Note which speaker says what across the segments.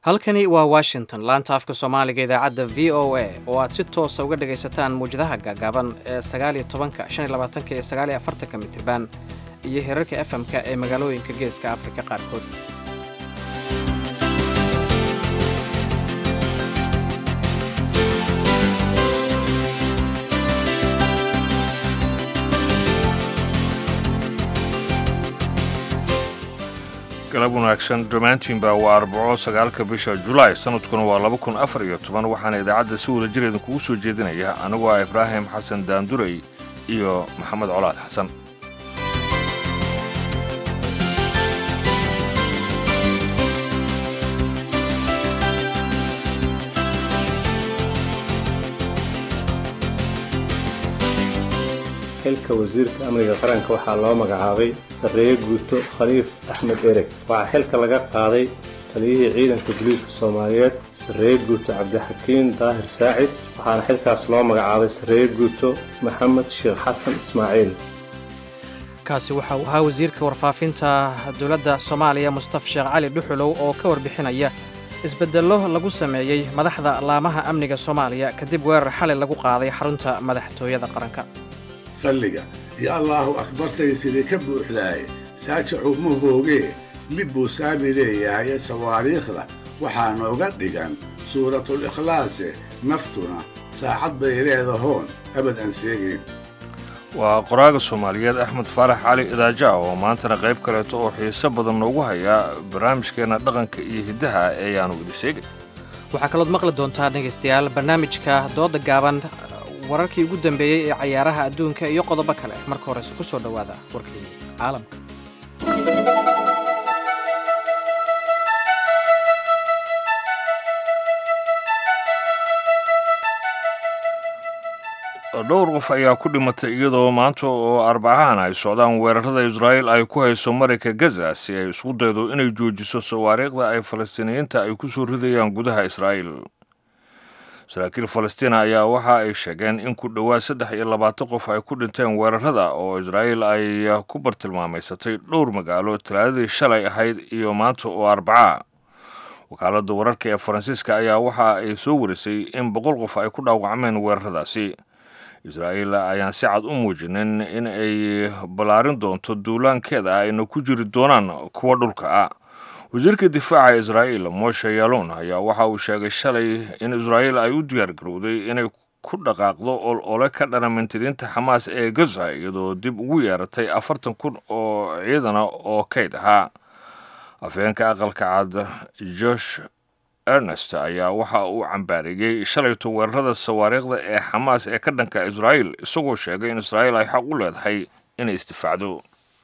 Speaker 1: halkani waa washington laanta afka soomaaliga idaacadda v o a oo aad si toosa uga dhagaysataan muwjadaha gaagaaban ee sagaaliyo tobanka shan iyo labaatanka iyo sagaaliyo afartanka mitirban iyo herarka efm-ka ee magaalooyinka geeska afrika qaarkood
Speaker 2: galab wanaagsan dhammaantiinba waa arbaco sagaalka bisha julaay sanadkuna waa laba kun afar iyo toban waxaana idaacadda si wada jir idinkugu soo jeedinaya anigoo ah ibraahim xasan daandurey iyo maxamed colaad xasan
Speaker 3: xilka wasiirka amniga qaranka waxaa loo magacaabay sarreeye guuto khaliif axmed ereg waxaa xilka laga qaaday taliyihii ciidanka booliiska soomaaliyeed sarreeye guuto cabdixakiin daahir saacid waxaana xilkaas loo magacaabay sarreeye guuto maxamed sheekh xasan ismaaciil
Speaker 1: kaasi waxa uu ahaa wasiirka warfaafinta dowladda soomaaliya mustaf sheekh cali dhuxulow oo ka warbixinaya isbeddello lagu sameeyey madaxda laamaha amniga soomaaliya kadib weerar xalay lagu qaaday xarunta madaxtooyada qaranka
Speaker 4: salliga iyo allaahu akbartay sidii ka buuxdaay saajacu ma hoogee lib buu saabi leeyahaye sawaariikhda waxaa nooga dhigan suuratul ikhlaase naftuna saacad bay leedahoon abad aan seegayn
Speaker 2: waa qoraaga soomaaliyeed axmed faarax cali idaaja oo maantana qayb kaleeto oo xiiso badan noogu hayaa barnaamijkeenna dhaqanka iyo hiddaha ee yaanu idi sheegay
Speaker 1: waxaa kalood maqli doontaa dhegaystayaal barnaamijka dooda gaaban wararkii ugu dambeeyey ee cayaaraha adduunka iyo qodobo kale marka horese ku soo dhowaada warkii caalamka
Speaker 2: dhowr qof ayaa ku dhimatay iyadoo maanta oo arbacahan ay socdaan weerarada israa'iil ay ku hayso marayka gaza si ay isku daydo inay joojiso sawaariikhda ay falastiiniyiinta ay ku soo ridayaan gudaha israa'iil saraakiil falastiina ayaa waxa ay sheegeen in ku dhowaad saddex iyo labaatan qof ay ku dhinteen weerarada oo israa'iil ay ku bartilmaamaysatay dhowr magaalo talaadadii shalay ahayd iyo maanta oo arbaca wakaaladda wararka ee faransiiska ayaa waxa ay soo warisay in boqol qof ay ku dhaawacmeen weeraradaasi israa'iil ayaan si cad u muujinin in ay ballaarin doonto duulaankeeda ayna ku jiri doonaan kuwa dhulka ah wasiirka difaaca israa'iil moshe yalon ayaa waxa uu sheegay shalay in israa'iil ay u diyaar garowday inay ku dhaqaaqdo ol ole ka dhana mintiriinta xamaas ee gaza iyadoo dib ugu yeeratay afartan kun oo ciidana oo kayd ahaa afheenka aqalka cad josh ernest ayaa waxa uu cambaariyey shalayto weerarada sawaariikhda ee xamaas ee ka dhanka israa'iil isagoo sheegay in israa'iil ay xaq u leedahay inay isdifaacdo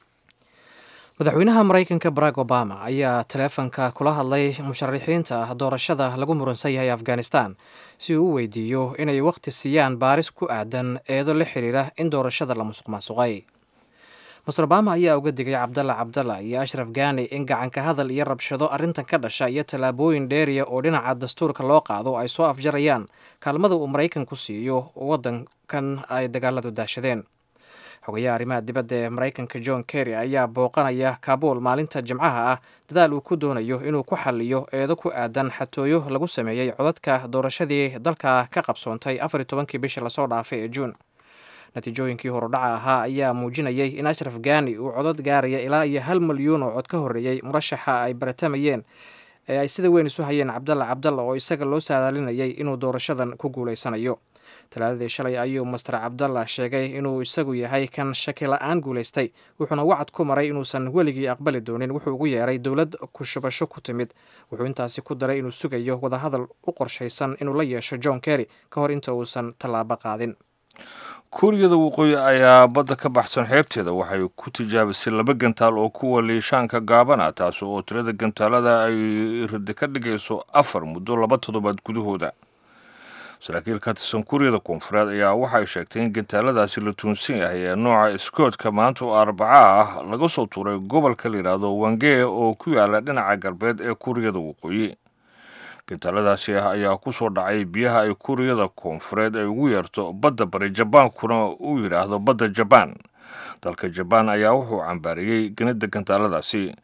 Speaker 1: madaxweynaha maraykanka barack obama ayaa taleefanka kula hadlay musharaxiinta doorashada lagu muransan yahay afghanistan si uu u weydiiyo inay wakhti siiyaan baaris ku aadan eedo la xiriira in doorashada la musuq maasuqay master obama ayaa uga digay cabdalla cabdalla iyo ashraf gani in gacanka hadal iyo rabshado arrintan ka dhasha iyo tallaabooyin dheeriya oo dhinaca dastuurka loo qaado ay soo afjarayaan kaalmada uu maraykanku siiyo waddankan ay dagaaladu daashadeen xogayaha arrimaha dibadda ee maraykanka john kerry ayaa booqanaya kabuul maalinta jimcaha ah dadaal uu ku doonayo inuu ku xaliyo eedo ku aadan xatooyo lagu sameeyey codadka doorashadii dalka ka qabsoontay afar iyo tobankii bishii lasoo dhaafay ee juun natiijooyinkii horudhaca ahaa ayaa muujinayay in ashraf gani uu codod gaaraya ilaa iyo hal milyuun oo cod ka horreeyey murashaxa ay baratamayeen ee ay sida weyn isu hayeen cabdalla cabdalla oo isaga loo saadaalinayay inuu doorashadan ku guulaysanayo talaadadii shalay ayuu master cabdalla sheegay inuu isagu yahay kan shaki la-aan guulaystay wuxuuna wacad ku maray inuusan weligii aqbali doonin wuxuu ugu yeeray dowlad kushubasho ku timid wuxuu intaasi ku daray inuu sugayo wadahadal u qorshaysan inuu la yeesho john kerry ka hor inta uusan tallaabo qaadin
Speaker 2: kuuriyada waqooyi ayaa badda ka baxsan xeebteeda waxay ku tijaabisay laba gantaal oo kuwa liishaanka gaabana taas oo tirada gantaalada ay ridi ka dhigayso afar muddo laba toddobaad gudahooda saraakiil ka tirsan kuuriyada koonfureed ayaa waxay sheegtay in gantaaladaasi la tuunsan yahay ee nooca iskoodka maanta oo arbaca ah laga soo tuuray gobolka la yidhaahdo wangee oo ku yaala dhinaca galbeed ee kuuriyada waqooyi gantaaladaasi ah ayaa ku soo dhacay biyaha ay kuuriyada koonfureed ay ugu yeerto badda bari jabaankuna uu yidhaahdo badda jabaan dalka jabaan ayaa wuxuu cambaariyey ganida gantaaladaasi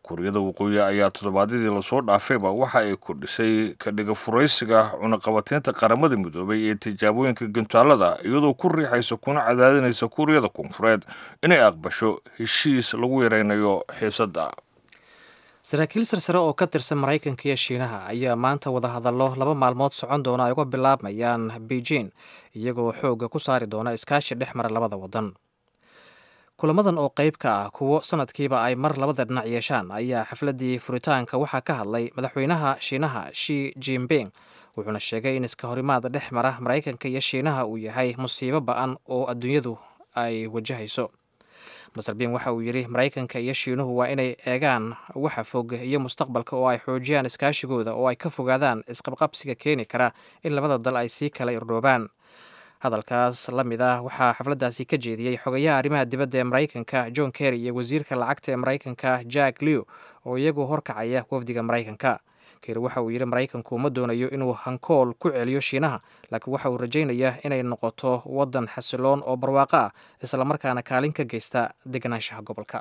Speaker 2: kuuriyada waqooyi ayaa toddobaadyadii lasoo dhaafayba waxa ay kordhisay kadhiga furaysiga cunaqabateynta qaramada midoobay ee tijaabooyinka gantaallada iyadoo ku riixaysa kuna cadaadinaysa kuuriyada koonfureed inay aqbasho heshiis lagu yaraynayo xiisadda
Speaker 1: saraakiil sarsare oo ka tirsan maraykanka iyo shiinaha ayaa maanta wadahadallo laba maalmood socon doona ay uga bilaabmayaan beijing iyagoo xoogga ku saari doona iskaashi dhex mara labada waddan kulamadan oo qayb ka ah kuwo sanadkiiba ay mar labada dhinac yeeshaan ayaa xafladdii furitaanka waxaa ka hadlay madaxweynaha shiinaha shi jinping wuxuuna sheegay in iska horimaad dhex mara maraykanka iyo shiinaha uu yahay musiibo ba-an oo adduunyadu ay wajahayso maser bin waxa uu yidhi maraykanka iyo shiinuhu waa inay eegaan waxa fog iyo mustaqbalka oo ay xoojiyaan iskaashigooda oo ay ka fogaadaan isqabqabsiga keeni kara in labada dal ay sii kala irdhoobaan hadalkaas la mid ah waxaa xafladdaasi ka jeediyey xogayaha arrimaha dibadda ee maraykanka john kerry iyo wasiirka lacagta ee maraykanka jack lew oo iyagu horkacaya wafdiga maraykanka kerry waxa uu yidhi maraykanku ma doonayo inuu hankool ku celiyo shiinaha laakiin waxa uu rajaynayaa inay noqoto waddan xasiloon oo barwaaqo ah islamarkaana kaalin ka geysta deganaanshaha gobolka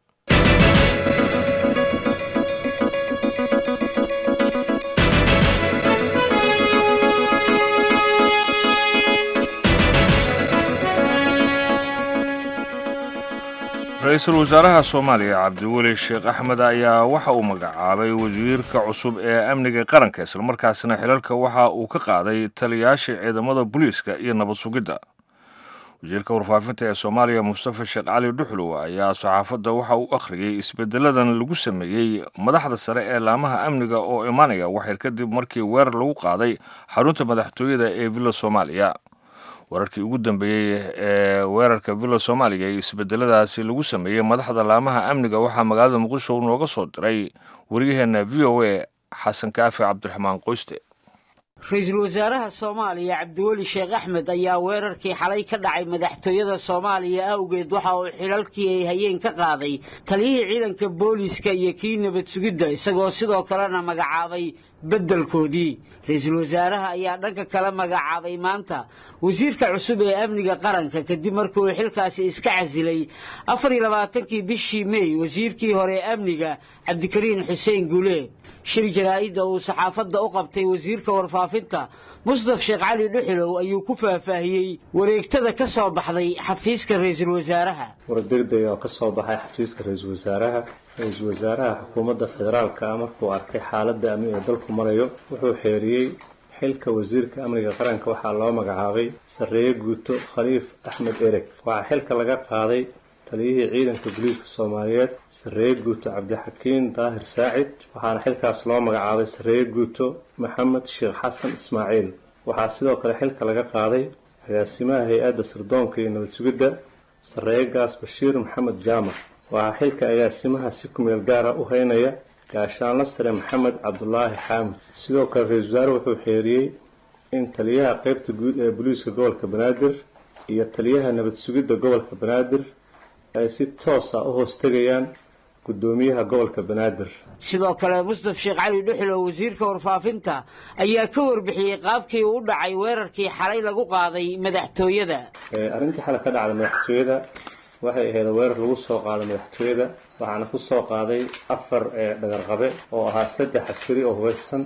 Speaker 2: ra-iisul wasaaraha soomaaliya cabdiweli sheekh axmed ayaa waxa uu magacaabay wasiirka cusub ee amniga qaranka islamarkaasina xilalka waxa uu ka qaaday taliyaashii ciidamada booliiska iyo nabad sugidda wasiirka warfaafinta ee soomaaliya mustafa sheekh cali dhuxlow ayaa saxaafadda waxa uu akhriyey isbedeladan lagu sameeyey madaxda sare ee laamaha amniga oo imaanaya waxyar kadib markii weerar lagu qaaday xarunta madaxtooyada ee villa soomaaliya wararkii ugu dambeeyey ee weerarka villa soomaaliya iyo isbedeladaasi lagu sameeyey madaxda laamaha amniga waxaa magaalada muqdisho nooga soo diray waryaheena v o a xasan kaafi cabdiraxmaan qoyste
Speaker 5: ra-iisul wasaaraha soomaaliya cabdiweli sheekh axmed ayaa weerarkii xalay ka dhacay madaxtooyada soomaaliya awgeed waxa uu xilalkii ay hayeen ka qaaday taliyihii ciidanka booliiska iyo kii nabad sugidda isagoo sidoo kalena magacaabay beddelkoodii ra-iisul wasaaraha ayaa dhanka kale magacaabay maanta wasiirka cusub ee amniga qaranka kadib markii uu xilkaasi iska casilay afar iyo labaatankii bishii mey wasiirkii hore ee amniga cabdikariin xuseen guuleed shir jaraa'idda uu saxaafadda u qabtay wasiirka warfaafinta mustaf sheekh cali dhuxulow ayuu ku faahfaahiyey wareegtada ka soo baxday xafiiska ra-iisul wasaaraha
Speaker 3: war degdeg oo ka soo baxay xafiiska ra-iisul wasaaraha ra-iisul wasaaraha xukuumadda federaalka ah markuu arkay xaaladda amni ee dalku marayo wuxuu xeeriyey xilka wasiirka amniga qaranka waxaa loo magacaabay sarreeye guuto khaliif axmed ereg waxaa xilka laga qaaday taliyihii ciidanka booliiska soomaaliyeed sarreeye guuto cabdixakiin daahir saacid waxaana xilkaas loo magacaabay sarreeye guuto maxamed sheekh xasan ismaaciil waxaa sidoo kale xilka laga qaaday agaasimaha hay-adda sirdoonka iyo nabad sugidda sarreeye gaas bashiir maxamed jaamac waxaa xilka agaasimaha si kumeel gaara u haynaya gaashaanla sare maxamed cabdulaahi xaamid sidoo kale ra-iisul wasaare wuxuu xeeriyey in taliyaha qeybta guud ee booliiska gobolka banaadir iyo taliyaha nabad sugidda gobolka banaadir ay si toosa u hoos tegayaan guddoomiyaha gobolka banaadir
Speaker 5: sidoo kale mustaf sheekh cali dhuxulow wasiirka warfaafinta ayaa ka warbixiyey qaabkii uu u dhacay weerarkii xalay lagu qaaday madaxtooyada
Speaker 3: arrintii xalay ka dhacday madaxtooyada waxay ahayd weerar lagu soo qaaday madaxtooyada waxaana ku soo qaaday afar dhagarqabe oo ahaa saddex askari oo hubeysan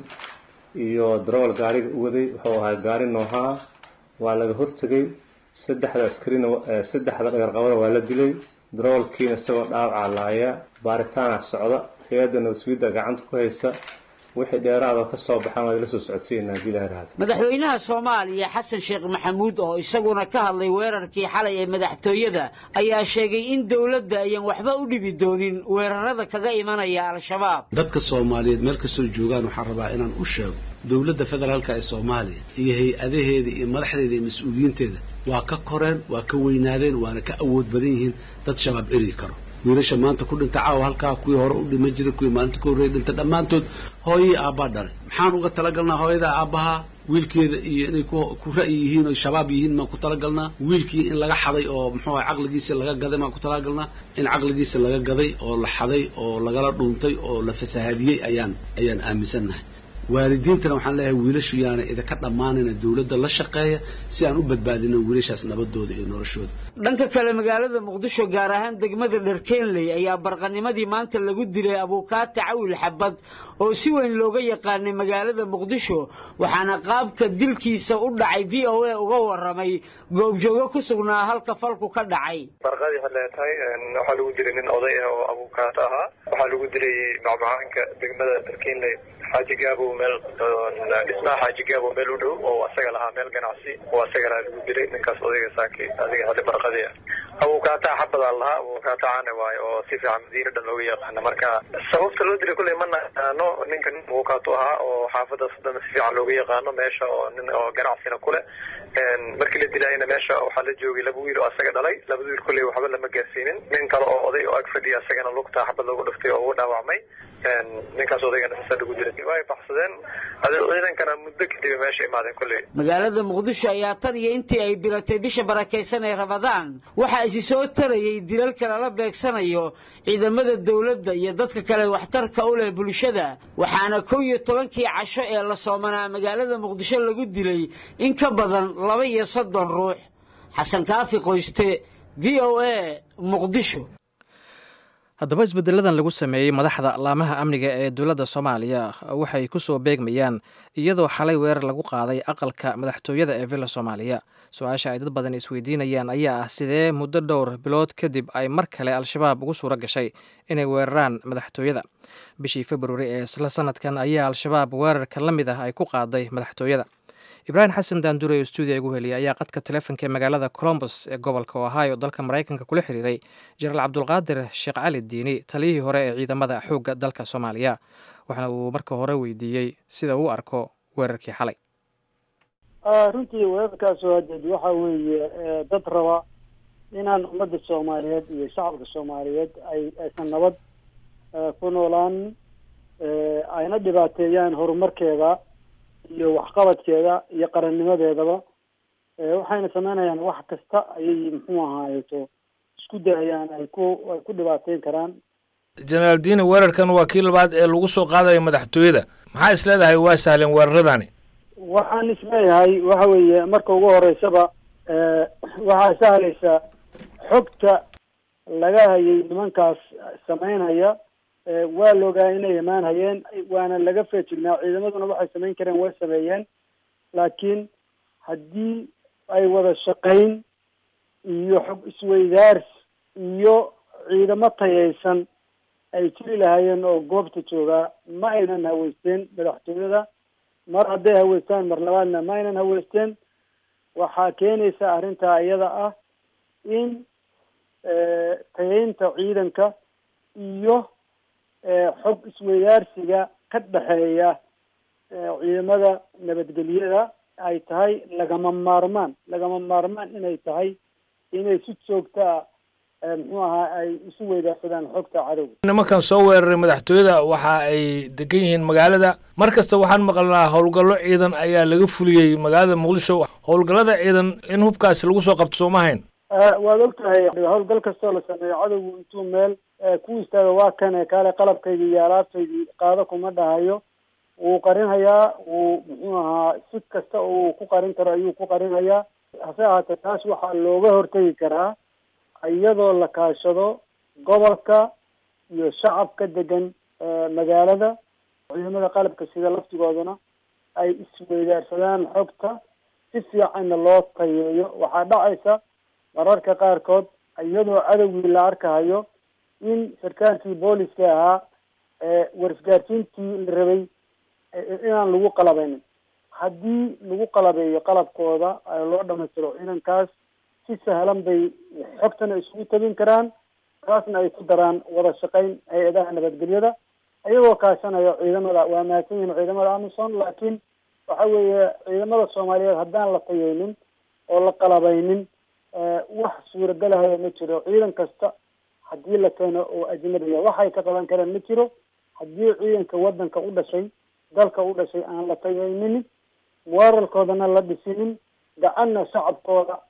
Speaker 3: iyo darawal gaariga u waday wuxuu ahaa gaari noohaa waa laga hortegay saddexda askarina saddexda dhagarqabada waa la dilay darawalkiina isagoo dhaawacaa laaya baaritaana socda hay-adda nabadsugiidda gacanta ku haysa wixii dheeraadoo ka soo baxaan waad la soo socodsiinaa haddii ilaha rahdo
Speaker 5: madaxweynaha soomaaliya xasan sheekh maxamuud oo isaguna ka hadlay weerarkii xalay ee madaxtooyada ayaa sheegay in dowladda ayaan waxba u dhibi doonin weerarada kaga imanaya al-shabaab
Speaker 6: dadka soomaaliyeed meel kastoo joogaan waxaan rabaa inaan u sheego dowladda federaalka ee soomaaliya iyo hay-adaheeda iyo madaxdeeda iyo mas-uuliyiinteeda waa ka koreen waa ka weynaadeen waana ka awood badan yihiin dad shabaab eri karo wiilasha maanta ku dhinta caawa halkaa kuwii hore u dhima jiray kuwii maalinta ka horreeya dhinta dhammaantood hooyii aabbaa dhalay maxaan uga talagalnaa hooyada aabbaha wiilkeeda iyo inay ku ra'yi yihiin oo shabaab yihiin maan ku talagalnaa wiilkii in laga xaday oo muxuu aha caqligiisa laga gaday maan ku talagalnaa in caqligiisa laga gaday oo la xaday oo lagala dhuuntay oo la fasahaadiyey ayaan ayaan aaminsannahay waalidiintana waxaan leeyahay wiilashu yaana idinka dhammaanayna dowladda la shaqeeya si aan u badbaadino wiilashaas nabadooda iyo noloshooda
Speaker 5: dhanka kale magaalada muqdisho gaar ahaan degmada dharkeenley ayaa barqanimadii maanta lagu dilay abuukaata cawil xabad oo si weyn looga yaqaanay magaalada muqdisho waxaana qaabka dilkiisa u dhacay v o a uga waramay goobjoogo ku sugnaa halka falku ka dhacay
Speaker 7: barqadii hadlee tahay waxaa lagu dilay nin oday ah oo abuukaato ahaa waxaa lagu dilay macmacaanka degmada dharkeenley xaaji gaabo meel dhismaha xaaji gaabo meel u dhow oo asaga lahaa meel ganacsi oo asaga lahaa lagu dilay ninkaas odayga saaki adiga hadda barqadii ah abuukaataa xabadaa lahaa abuukaata caane waayo oo si fiican madiina dhan looga yaqaana marka sababta loo dilay kulley ma naqaano ninka nin abuukaato ahaa oo xaafadaas dhan si fiican looga yaqaano meesha oo nin oo ganacsina kule markii la dilaayana meesha waxaa la joogay laba wiil oo asaga dhalay labada wiil kulley waxba lama gaarsiinin nin kale oo oday oo ag fadhiya asagana lugta xabad loogu dhuftay oo ugu dhaawacmay ninkaas odaygana sasa lagu dilay way baxsadeen ciidankana muddo kadib meesha imaadeen kulley
Speaker 5: magaalada muqdisho ayaa tan iyo intii ay bilatay bisha barakaysan ee ramadaan waxaa isi soo tarayay dilalka lala beegsanayo ciidamada dowladda iyo dadka kale waxtarka u leh bulshada waxaana kow iyo tobankii casho ee la soomanaa magaalada muqdisho lagu dilay in ka badan laba iyo soddon ruux xasan kaafi qoyste v o a muqdisho
Speaker 1: haddaba isbedeladan lagu sameeyey madaxda laamaha amniga ee dowladda soomaaliya waxay ku soo beegmayaan iyadoo xalay weerar lagu qaaday aqalka madaxtooyada ee villa soomaaliya su-aasha ay dad badan isweydiinayaan ayaa ah sidee muddo dhowr bilood kadib ay mar kale al-shabaab ugu suuro gashay inay weeraraan madaxtooyada bishii februari ee isla sanadkan ayaa al-shabaab weerarka la mid ah ay ku qaaday madaxtooyada ibraahim xasan daandure oo stuudiya igu heliyay ayaa qadka taleefonka ee magaalada colombos ee gobolka ohio dalka maraykanka kula xiriiray jenaraal cabdulqaadir sheekh cali diini taliyihii hore ee ciidamada xoogga dalka soomaaliya waxaana uu marka hore weydiiyey sida uu arko weerarkii xalay
Speaker 8: runtii weerarkaas hadeed waxa weeye dad raba inaan ummadda soomaaliyeed iyo shacabka soomaaliyeed ay aysan nabad ku noolaan ayna dhibaateeyaan horumarkeeda iyo waxqabadkeeda iyo qarannimadeedaba waxayna sameynayaan wax kasta ayay muxuu ahaayeto isku dayayaan ay ku ay ku dhibaateyn karaan
Speaker 2: jenaraal diini weerarkan waa kii labaad ee lagu soo qaadaya madaxtooyada maxaa is leedahay waa sahleen weeraradani
Speaker 8: waxaan isleeyahay waxa weeye marka ugu horeysaba waxaa sahlaysa xogta laga hayay nimankaas sameynaya waa la ogaa inay imaan hayeen waana laga feejignaa ciidamaduna waxay samayn kareen way sameeyeen laakiin haddii ay wada shaqayn iyo xog isweydaars iyo ciidamo tayaysan ay jiri lahaayeen oo goobta joogaa ma aynan haweysteen madaxtooyada mar hadday haweystaan mar labaadna ma aynan haweysteen waxaa keenaysa arrintaa iyada ah in tayaynta ciidanka iyo xog isweydaarsiga ka dhexeeya ciidamada nabadgelyada ay tahay lagama maarmaan lagama maarmaan inay tahay inay si joogtaa muxuu ahaa ay isu weydaarsadaan xogta cadowga
Speaker 2: nimankan soo weeraray madaxtooyada waxa ay degan yihiin magaalada mar kasta waxaan maqalnaa howlgallo ciidan ayaa laga fuliyey magaalada muqdisho howlgallada ciidan in hubkaasi lagu soo qabto sooma hayn
Speaker 8: waad og tahay howlgal kastoo la sameeyo cadowgu intuu meel ku istaaga waa kane kaale qalabkaydii iyo alaabtaydii qaado kuma dhahayo wuu qarinhayaa wuu muxuu ahaa si kasta oo uu ku qarin karo ayuu ku qarinhayaa hase ahaatee taas waxaa looga hortegi karaa iyadoo la kaashado gobolka iyo shacabka degan magaalada ciidamada qalabka sida laftigoodana ay isweydaarsadaan xogta si fiicanna loo tayeeyo waxaa dhacaysa mararka qaarkood iyadoo cadowgii la arkahayo in sarkaalkii booliska ahaa warisgaarsiintii la rabay inaan lagu qalabaynin haddii lagu qalabeeyo qalabkooda loo dhamaystiro ciidankaas si sahlan bay xogtana isugu tabin karaan taasna ay ku daraan wada shaqayn hay-adaha nabadgelyada iyagoo kaashanaya ciidamada waa mahadsan yihin ciidamada amison laakiin waxa weeye ciidamada soomaaliyeed haddaan la tayeynin oo la qalabaynin wax suuragelahaya ma jiro ciidan kasta haddii la keeno oo ajnabiya waxay ka qaban kareen ma jiro haddii ciidanka waddanka u dhashay dalka u dhashay aan la tayeynin weerarkoodana la dhisinin gacanna shacabkooda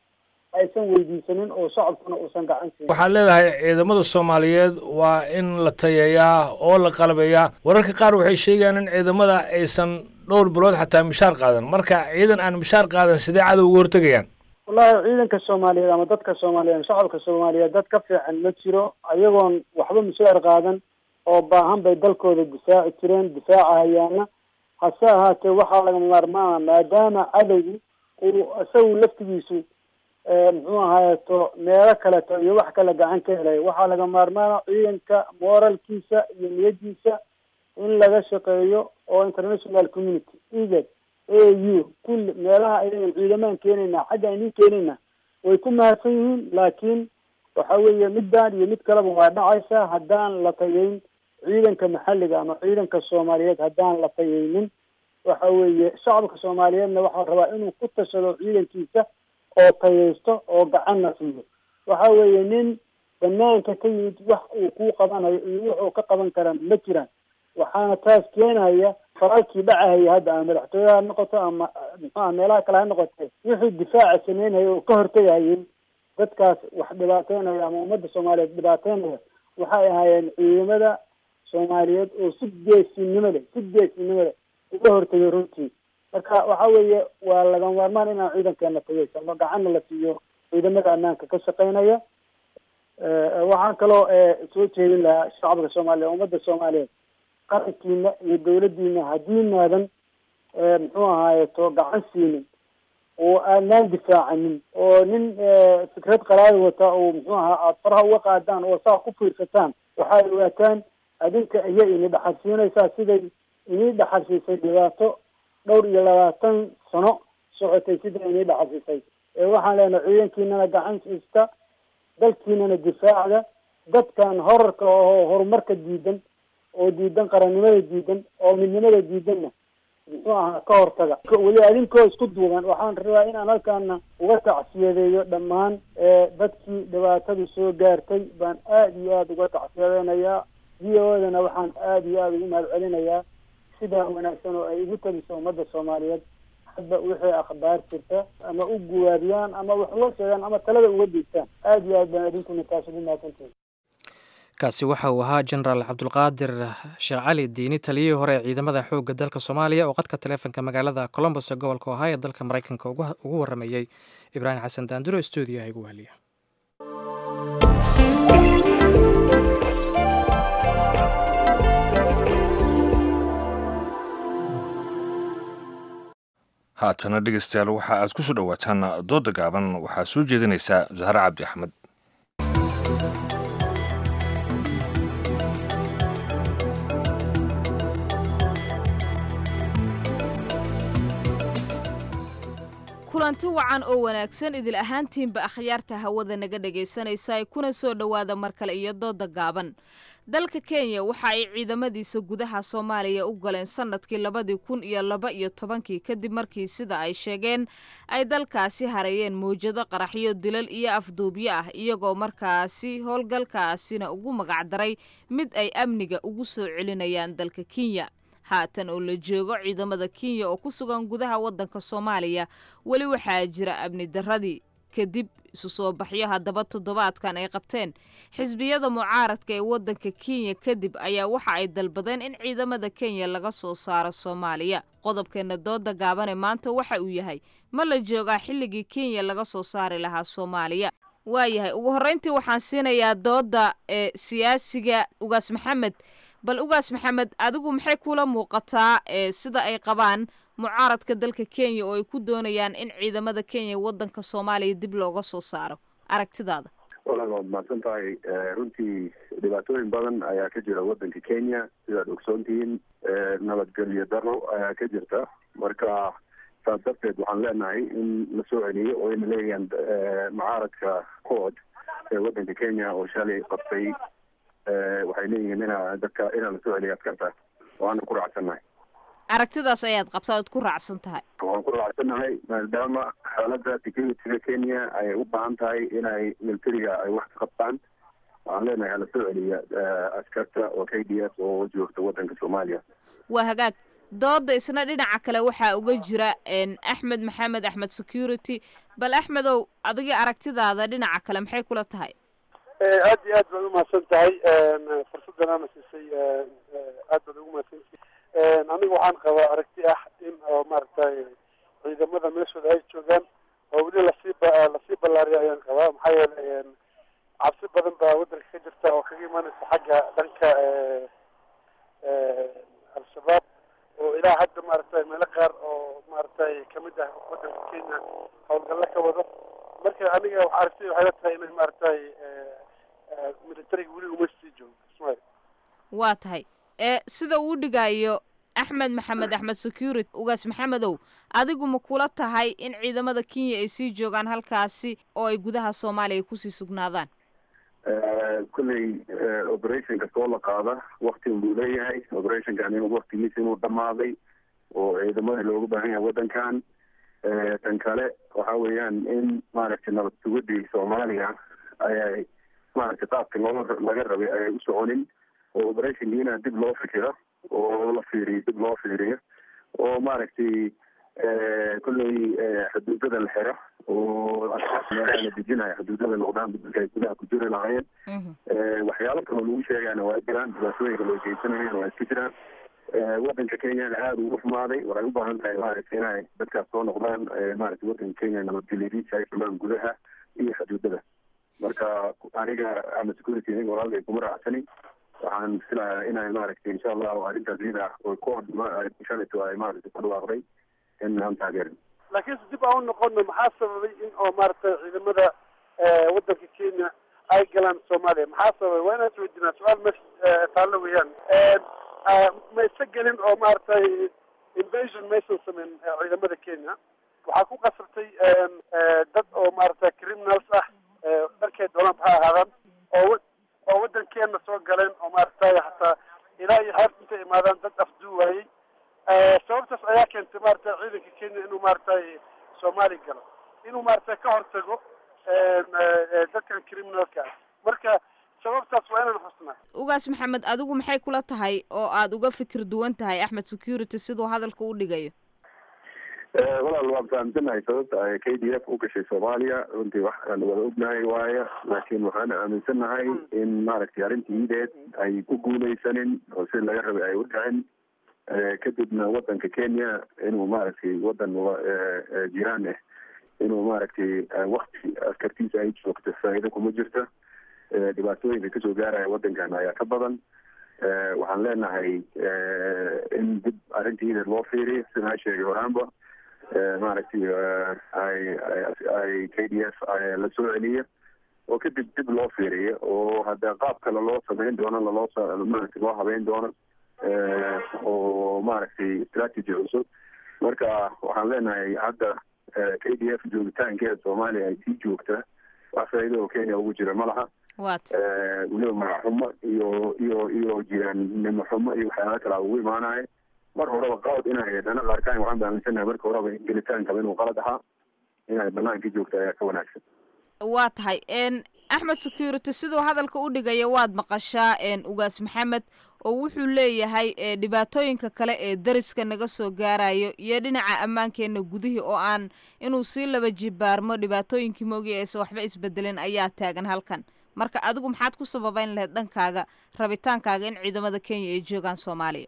Speaker 8: aysan weydiisanin oo shacabkuna uusan gacan siin
Speaker 2: waxaad leedahay ciidamada soomaaliyeed waa in la tayeeyaa oo la qalabeeyaa wararka qaar waxay sheegayaan in ciidamada aysan dhowr bilood xataa mishaar qaadan marka ciidan aan mishaar qaadan sidee cadow uga hortegayaan
Speaker 8: wallahi ciidanka soomaaliyeed ama dadka soomaaliyeed shacabka soomaaliyeed dad ka fiican ma jiro ayagoon waxba mishaar qaadan oo baahan bay dalkooda difaaci jireen difaaca hayaana hase ahaatee waxaa laga maarmaana maadaama cadowgu uu isagu laftigiisu muxuu ahaayeto meelo kaleto iyo wax kale gacan ka helay waxaa laga maarmaana ciidanka moralkiisa iyo niyadiisa in laga shaqeeyo oo international community egad a u kulli meelaha ayagan ciidamaan keenayna xagga aynin keenayna way ku mahadsan yihiin laakiin waxa weeye middan iyo mid kaleba waa dhacaysa haddaan la tayeyn ciidanka maxalliga ama ciidanka soomaaliyeed haddaan la tayeynin waxa weeye shacabka soomaaliyeedna waxaa rabaa inuu ku tashado ciidankiisa oo tayeysto oo gacanna siiyo waxa weeye nin banaanka ka yimid wax uu ku qabanayo iyo wuxuu ka qaban karaa ma jiraan waxaana taas keenaya faralkii dhacahaya hadda ama madaxtooyaha ha noqoto ama muxuaha meelaha kale ha noqote wixii difaaca sameynaya oo ka hortegahayay dadkaas wax dhibaateynaya ama ummadda soomaaliyeed dhibaateynaya waxay ahaayeen ciidamada soomaaliyeed oo si geesinimo leh si geesinimo leh uga hortegay runtii marka waxa weeye waa laga maarmaan inaan ciidankeena tageysano gacanna la siiyo ciidamada ammaanka ka shaqeynaya waxaan kaloo soo jeedin lahaa shacabka soomaaliyeed ummadda soomaaliyeed qarankiina iyo dawladdiina haddii naadan muxuu ahaayeto gacan siinin oo aanaan difaacanin oo nin fikrad qalaada wata oo muxuu ahaa aada faraha uga qaadaan oo saa ku fiirsataan waxaad ogaataan adinka iya ini dhaxalsiinaysaa siday inii dhaxalsiisay dhibaato dhowr iyo labaatan sano socotay siday inii dhaxalsiisay ee waxaan leenahay ciidankiinana gacan siista dalkiinana difaacda dadkan horarka oo horumarka diidan oo diidan qarannimada diidan oo midnimada diidanna muxuu ahaa ka hortaga weli adinkoo isku duuban waxaan rabaa inaan halkaana uga tacsiyadeeyo dhammaan dadkii dhibaatadu soo gaartay baan aada iyo aada uga tacsiyadeynayaa v o dana waxaan aada iyo aada ugu mahad celinayaa sidaa wanaagsan oo ay ugu tabiso ummadda soomaaliyeed hadba wixii akhbaar jirta ama u guwaabiyaan ama wax loo sheegaan ama talada uga diigtaan aada iyo aad baan idinkuna taas ugu mahadsantihin
Speaker 1: kaasi waxa uu ahaa jenaraal cabdulqaadir sheekh cali diini taliyihii hore ee ciidamada xoogga dalka soomaaliya oo qadka taleefonka magaalada colombos ee gobolka ohio ee dalka maraykanka ugu waramayey ibraahim xasan daanduro stuudiyaha igu wahliya
Speaker 2: haatana dhegeystayaal waxa aad ku soo dhowaataan dooda gaaban waxaa soo jeedinaysaa zahre cabdi axmed
Speaker 9: kulanti wacan oo wanaagsan idil ahaantiinba akhyaarta hawada naga dhegaysanaysa kuna soo dhowaada mar kale iyo dooda gaaban dalka kenya waxa ay ciidamadiisa gudaha soomaaliya u galeen sanadkii labadii kun iyo laba iyo tobankii kadib markii sida ay sheegeen ay dalkaasi hareeyeen mawjado qaraxyo dilal iyo afduubyo ah iyagoo markaasi howlgalkaasina ugu magacdaray mid ay amniga ugu soo celinayaan dalka kenya haatan oo la joogo ciidamada kenya oo ku sugan gudaha waddanka soomaaliya weli waxaa jira amni darradii kadib isu soo baxyo haddaba toddobaadkan ay qabteen xisbiyada mucaaradka ee waddanka kenya kadib ayaa waxa ay dalbadeen in ciidamada kenya laga soo saaro soomaaliya qodobkeena dooda gaabane maanta waxa uu yahay ma la joogaa xilligii kenya laga soo saari lahaa soomaaliya waayahay ugu horreyntii waxaan siinayaa dooda ee siyaasiga ugaas maxamed bal ugaas maxamed adigu maxay kula muuqataa ee sida ay qabaan mucaaradka dalka kenya oo ay ku doonayaan in ciidamada kenya waddanka soomaaliya dib looga soo saaro aragtidaada
Speaker 10: walaal waad mahadsan tahay runtii dhibaatooyin badan ayaa ka jira waddanka kenya sidaad ogsoontihiin nabadgelyo daro ayaa ka jirta marka saas darteed waxaan leenahay in la soo celiyo oo ayna leeyahaan mucaaradka cood ee waddanka kenya oo shalay qabtay waxay leeyihiin ina dadka inaa lasoo celiyo askarta waana ku raacsannahay
Speaker 9: aragtidaas ayaad qabtaa oad ku raacsan tahay
Speaker 10: waan ku raacsannahay maadaama xaaladda securityga kenya ay u baahan tahay inay militariga ay wax ka qabtaan waxaan leenahay hala soo celiya askarta oo k d s oo joogta waddanka soomaaliya
Speaker 9: waa hagaag dooda isna dhinaca kale waxaa uga jira axmed maxamed axmed security bal axmedow adiga aragtidaada dhinaca kale maxay kula tahay
Speaker 6: aad iyo aad baad umahadsan tahay fursadanaana siisay aad baad ugu mahadsantihi aniga waxaan qabaa aragti ah in oo maaragtay ciidamada meeshooda ay joogaan oo weli lasii lasii ballaariya ayaan qabaa maxaa yeelay cabsi badan baa waddanka ka jirta oo kaga imaanaysa xagga dhanka al-shabaab oo ilaa hadda maaragtay meelo qaar oo maaragtay kamid ah waddanka kenya howlgalla ka wado marka aniga waxa aragtay waxay la tahay inay maaragtay militariga weli uma sii joogo ismail
Speaker 9: waa tahay ee sida uu dhigayo axmed maxamed axmed security ugaas maxamedow adigu ma kula tahay in ciidamada kenya ay sii joogaan halkaasi oo ay gudaha soomaaliya kusii sugnaadaan
Speaker 10: kulley operation kastoo la qaada wakti buu leeyahay operationkan in waktigiisa inuu dhamaaday oo ciidamada looga baahan yahay waddankan tan kale waxa weeyaan in maaragtay nabad sugadii soomaaliya ayay maaragtay qaabka loo laga rabay ayay u soconin oo operationkiina dib loo fikiro oo la fiiriyo dib loo fiiriyo oo maaragtay kolley xuduudada la xiro oo meelaha la dejinayo xuduudada noqdaan dadka ay gudaha ku jiri lahaayeen waxyaalo kaloo lagu sheegayna waa jiraan dhibaatooyinka loo geysanayeen waa iska jiraan waddanka kenyana aada ugu xumaaday waxay u baahan tahay maaragtay inay dadkaas soo noqdaan maaragtay waddanka kenya nabadgelyadiisa ay xumaan gudaha iyo xuduudada marka aniga ama security aniga walaalay kuma raacsani waxaan filayaa inay maaragtay insha allahu arrintaas iyada oo kood shalito ay maaragtay ku dhawaaqday in aan taageerin
Speaker 6: laakiinse dib aan u noqono maxaa sababay in oo maaragtay ciidamada waddanka kenya ay galaan soomaaliya maxaa sababay waa inaan isweydiinaa su-aal meesha taallo weeyaan ma isa gelin oo maaragtay invasion maysan sameyn ciidamada kenya waxaa ku qasabtay dad oo maaragtay criminals ah dharkay doonaan ha ahaadaan oo oo waddankeena soo galeen oo maaragtay hataa ilaa iyo heerta intay imaadaan dad afduu waayey sababtaas ayaa keentay maaragtay ciidanka kenya inuu maaragtay soomaali galo inuu maaragtay ka hortago dadkan criminalka ah marka sababtaas waa inaan xusnaa
Speaker 9: ugaas maxamed adigu maxay kula tahay oo aada uga fikir duwan tahay axmed security siduu hadalka u dhigayo
Speaker 10: walaal waan fahamsanahay sababta ay k d f u gashay soomaaliya runtii wax aan wada ognahay waayo laakiin waxaan aaminsanahay in maaragtay arrintii iideed ay ku guuleysanin oo si laga rabay ay u dhicin kadibna waddanka kenya inuu maaragtay waddan jiraan ah inuu maaragtay wakti askartiisa ay joogto faa'iido kuma jirto dhibaatooyinka kasoo gaaraya waddankan ayaa ka badan waxaan leenahay in dib arrintii iideed loo fiiriyo sidaan sheegay horaanba maaragtay ay ay k d f la soo celiyo oo kadib dib loo fiiriyo oo hadda qaab kale loo samayn doono laloo maaragtay loo habeyn doono oo maaragtay strategy cusub marka waxaan leenahay hadda k d f joogitaankeeda soomaaliya ay sii joogta wax faa'iido oo kenya ugu jira ma laha weliba magaxumo iyo iyo iyo jiraannimo xumo iyo waxyaala kala ugu imaanaya mar horeba qalad inay dana qaarkaan waxaan baaminsanahay marka horeba gelitaankaba inuu qalad ahaa inay banaanka joogta ayaa ka wanaagsan
Speaker 9: waa tahay axmed security siduu hadalka u dhigaya waad maqashaa ugaas maxamed oo wuxuu leeyahay dhibaatooyinka kale ee dariska naga soo gaarayo iyo dhinaca ammaankeena gudihii oo aan inuu sii laba jibaarmo dhibaatooyinkii moogi aysan waxba isbedelin ayaa taagan halkan marka adigu maxaad ku sababeyn lahayd dhankaaga rabitaankaaga in ciidamada kenya ay joogaan soomaaliya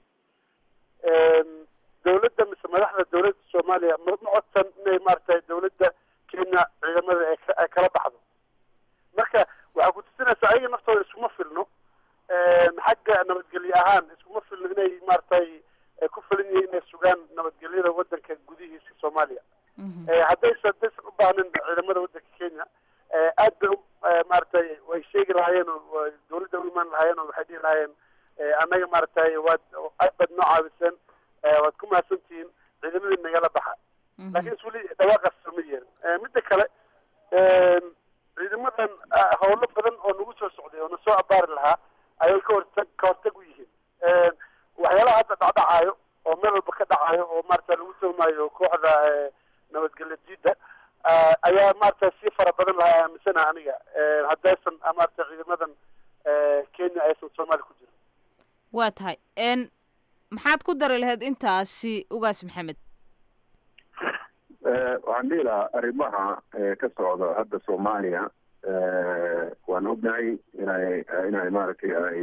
Speaker 6: dawladda mise madaxda dawladda soomaaliya ma ma codsan inay maaragtay dawladda kenya ciidamada ay kala baxdo marka waxaa ku tusinaysaa ayaga naftooda iskuma filno xagga nabadgelye ahaan iskuma filno inay maaragtay ku filin yihiin inay sugaan nabadgelyada waddanka gudihiisa soomaaliya haddaysa haddaysan u baahnin ciidamada waddanka kenya aad bay maaragtay way sheegi lahaayeen oo dawladda u imaan lahaayeen oo waxay dhihi lahaayeen annaga maaragtay waad aad baad noo caawiseen waad ku mahadsantihiin ciidamadii nagala baxa laakiin is weli dhawaaqaas sooma yeelin midda kale ciidamadan howlo badan oo nagu soo socday oo na soo abaari lahaa ayay ka hortag ka hortag u yihiin waxyaalaha hadda dhacdhacaayo oo meel walba ka dhacayo oo maarata lagu toomayo kooxda nabadgelyo diida ayaa maarata sii fara badan lahaa aaminsana aniga haddaysan maarata ciidamadan kenya aysan soomaaliya ku jirin
Speaker 9: waa tahay maxaad ku dari lahayd intaasi ugaas maxamed
Speaker 10: waxaan dhihi lahaa arrimaha ka socda hadda soomaaliya waan ognahay inay inay maaragtay ay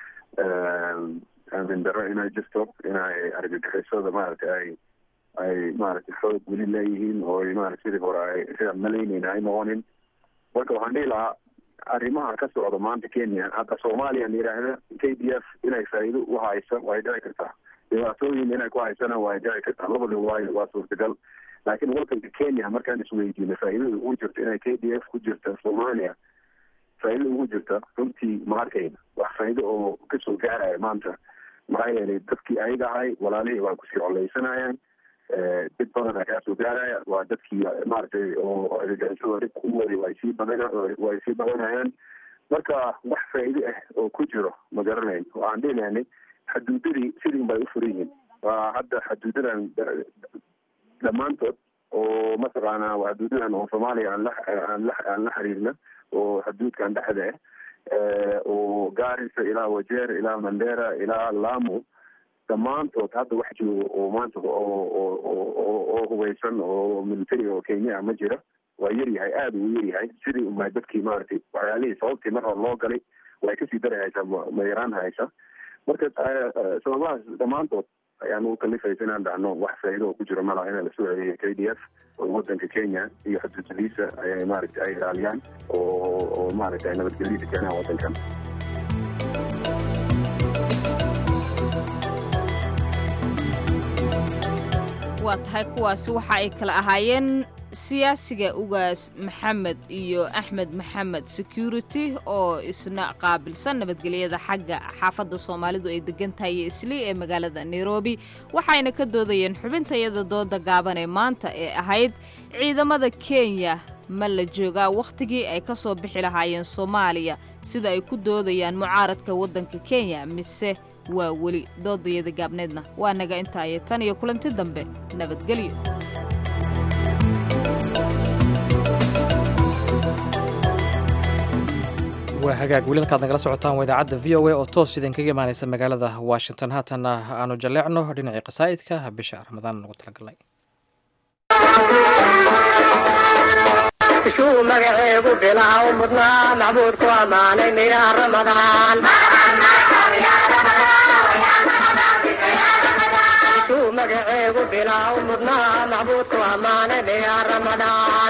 Speaker 10: aamin daro inay jirto inay argagixisada maaragtay ay ay maaragtay xoog weli leeyihiin oo maarata sidii hore ay sidaan malaynayna ay noqonin marka waxaan dhihi lahaa arrimaha ka socda maanta kenya hadda soomaaliya yidhaahda k d f inay faa'iido u haysa way dhici kartaa dhibaatooyin inay ku haysana way dhici kartaa labada waayo waa suurtagal laakiin wadanka kenya markaan isweydiino faa'iidada ugu jirta inay k d f ku jirta soomaaliya faa'iidada ugu jirta runtii ma arkayna wax faa'iido oo kasoo gaaraya maanta maxaa yeelay dadkii ayaga ahay walaalihii waa kusii coleysanayaan dib badan ayaa soo gaaraya waa dadkii maaragtay oo argagixisada dhibka u waday way sii badan way sii badanayaan marka wax faa'iido ah oo ku jiro ma garanayn waxaan dhihi lahanay xaduudadii sidii bay u furan yihiin waa hadda xaduudadan dhammaantood oo mataqaanaa xaduudadan oo soomaaliya aan la aan la aan la xiriirna oo xaduudkan dhexda ah oo gaarisa ilaa wajeer ilaa mandera ilaa lamu dhammaantood hadda wax joogo oo maanta oo oo hubeysan oo military oo kenya ah ma jira waa yaryahay aada uu yaryahay sidii unbaa dadkii maaragtay waxyaalihii sababtii mar hore loo galay way kasii dari haysaa ma yaraan haysa marka sababahaas dhammaantood ayaan u kalifaysa inaan dhacno wax faa'iido oo ku jiro malaha inaa lasoo celiyo k d f oo wadanka kenya iyo xuduudadiisa ayay maaragtay ay ilaaliyaan oo oo maaragtay ay nabadgelyada keenaan wadankan
Speaker 9: waa tahay kuwaasi waxa ay kala ahaayeen siyaasiga ugaas maxamed iyo axmed maxamed security oo isna qaabilsan nabadgelyada xagga xaafadda soomaalidu ay degan tahay iyo islii ee magaalada nairobi waxayna ka doodayeen xubintayada dooda gaaban ee maanta ee ahayd ciidamada kenya ma la joogaa wakhtigii ay ka soo bixi lahaayeen soomaaliya sida ay ku doodayaan mucaaradka waddanka kenya mise waa weli doodayada gaabneedna waa naga intaaye tan iyo kulanti dambe nabadgelyo
Speaker 1: waa hagaag weli halkaad nagala socotaan waa idaacadda v o a oo toos idinkaga imaanaysa magaalada washington haatanna aanu jalleecno dhinacii qasaa'idka bisha ramadaan nagu talagalnay
Speaker 11: shuu magaceegu bilaaw mudnaa macbuudku ammaanay miyaa ramadaan shuu magaceegu bilaaw mudnaa macbuudku ammaanay miyaa ramadaan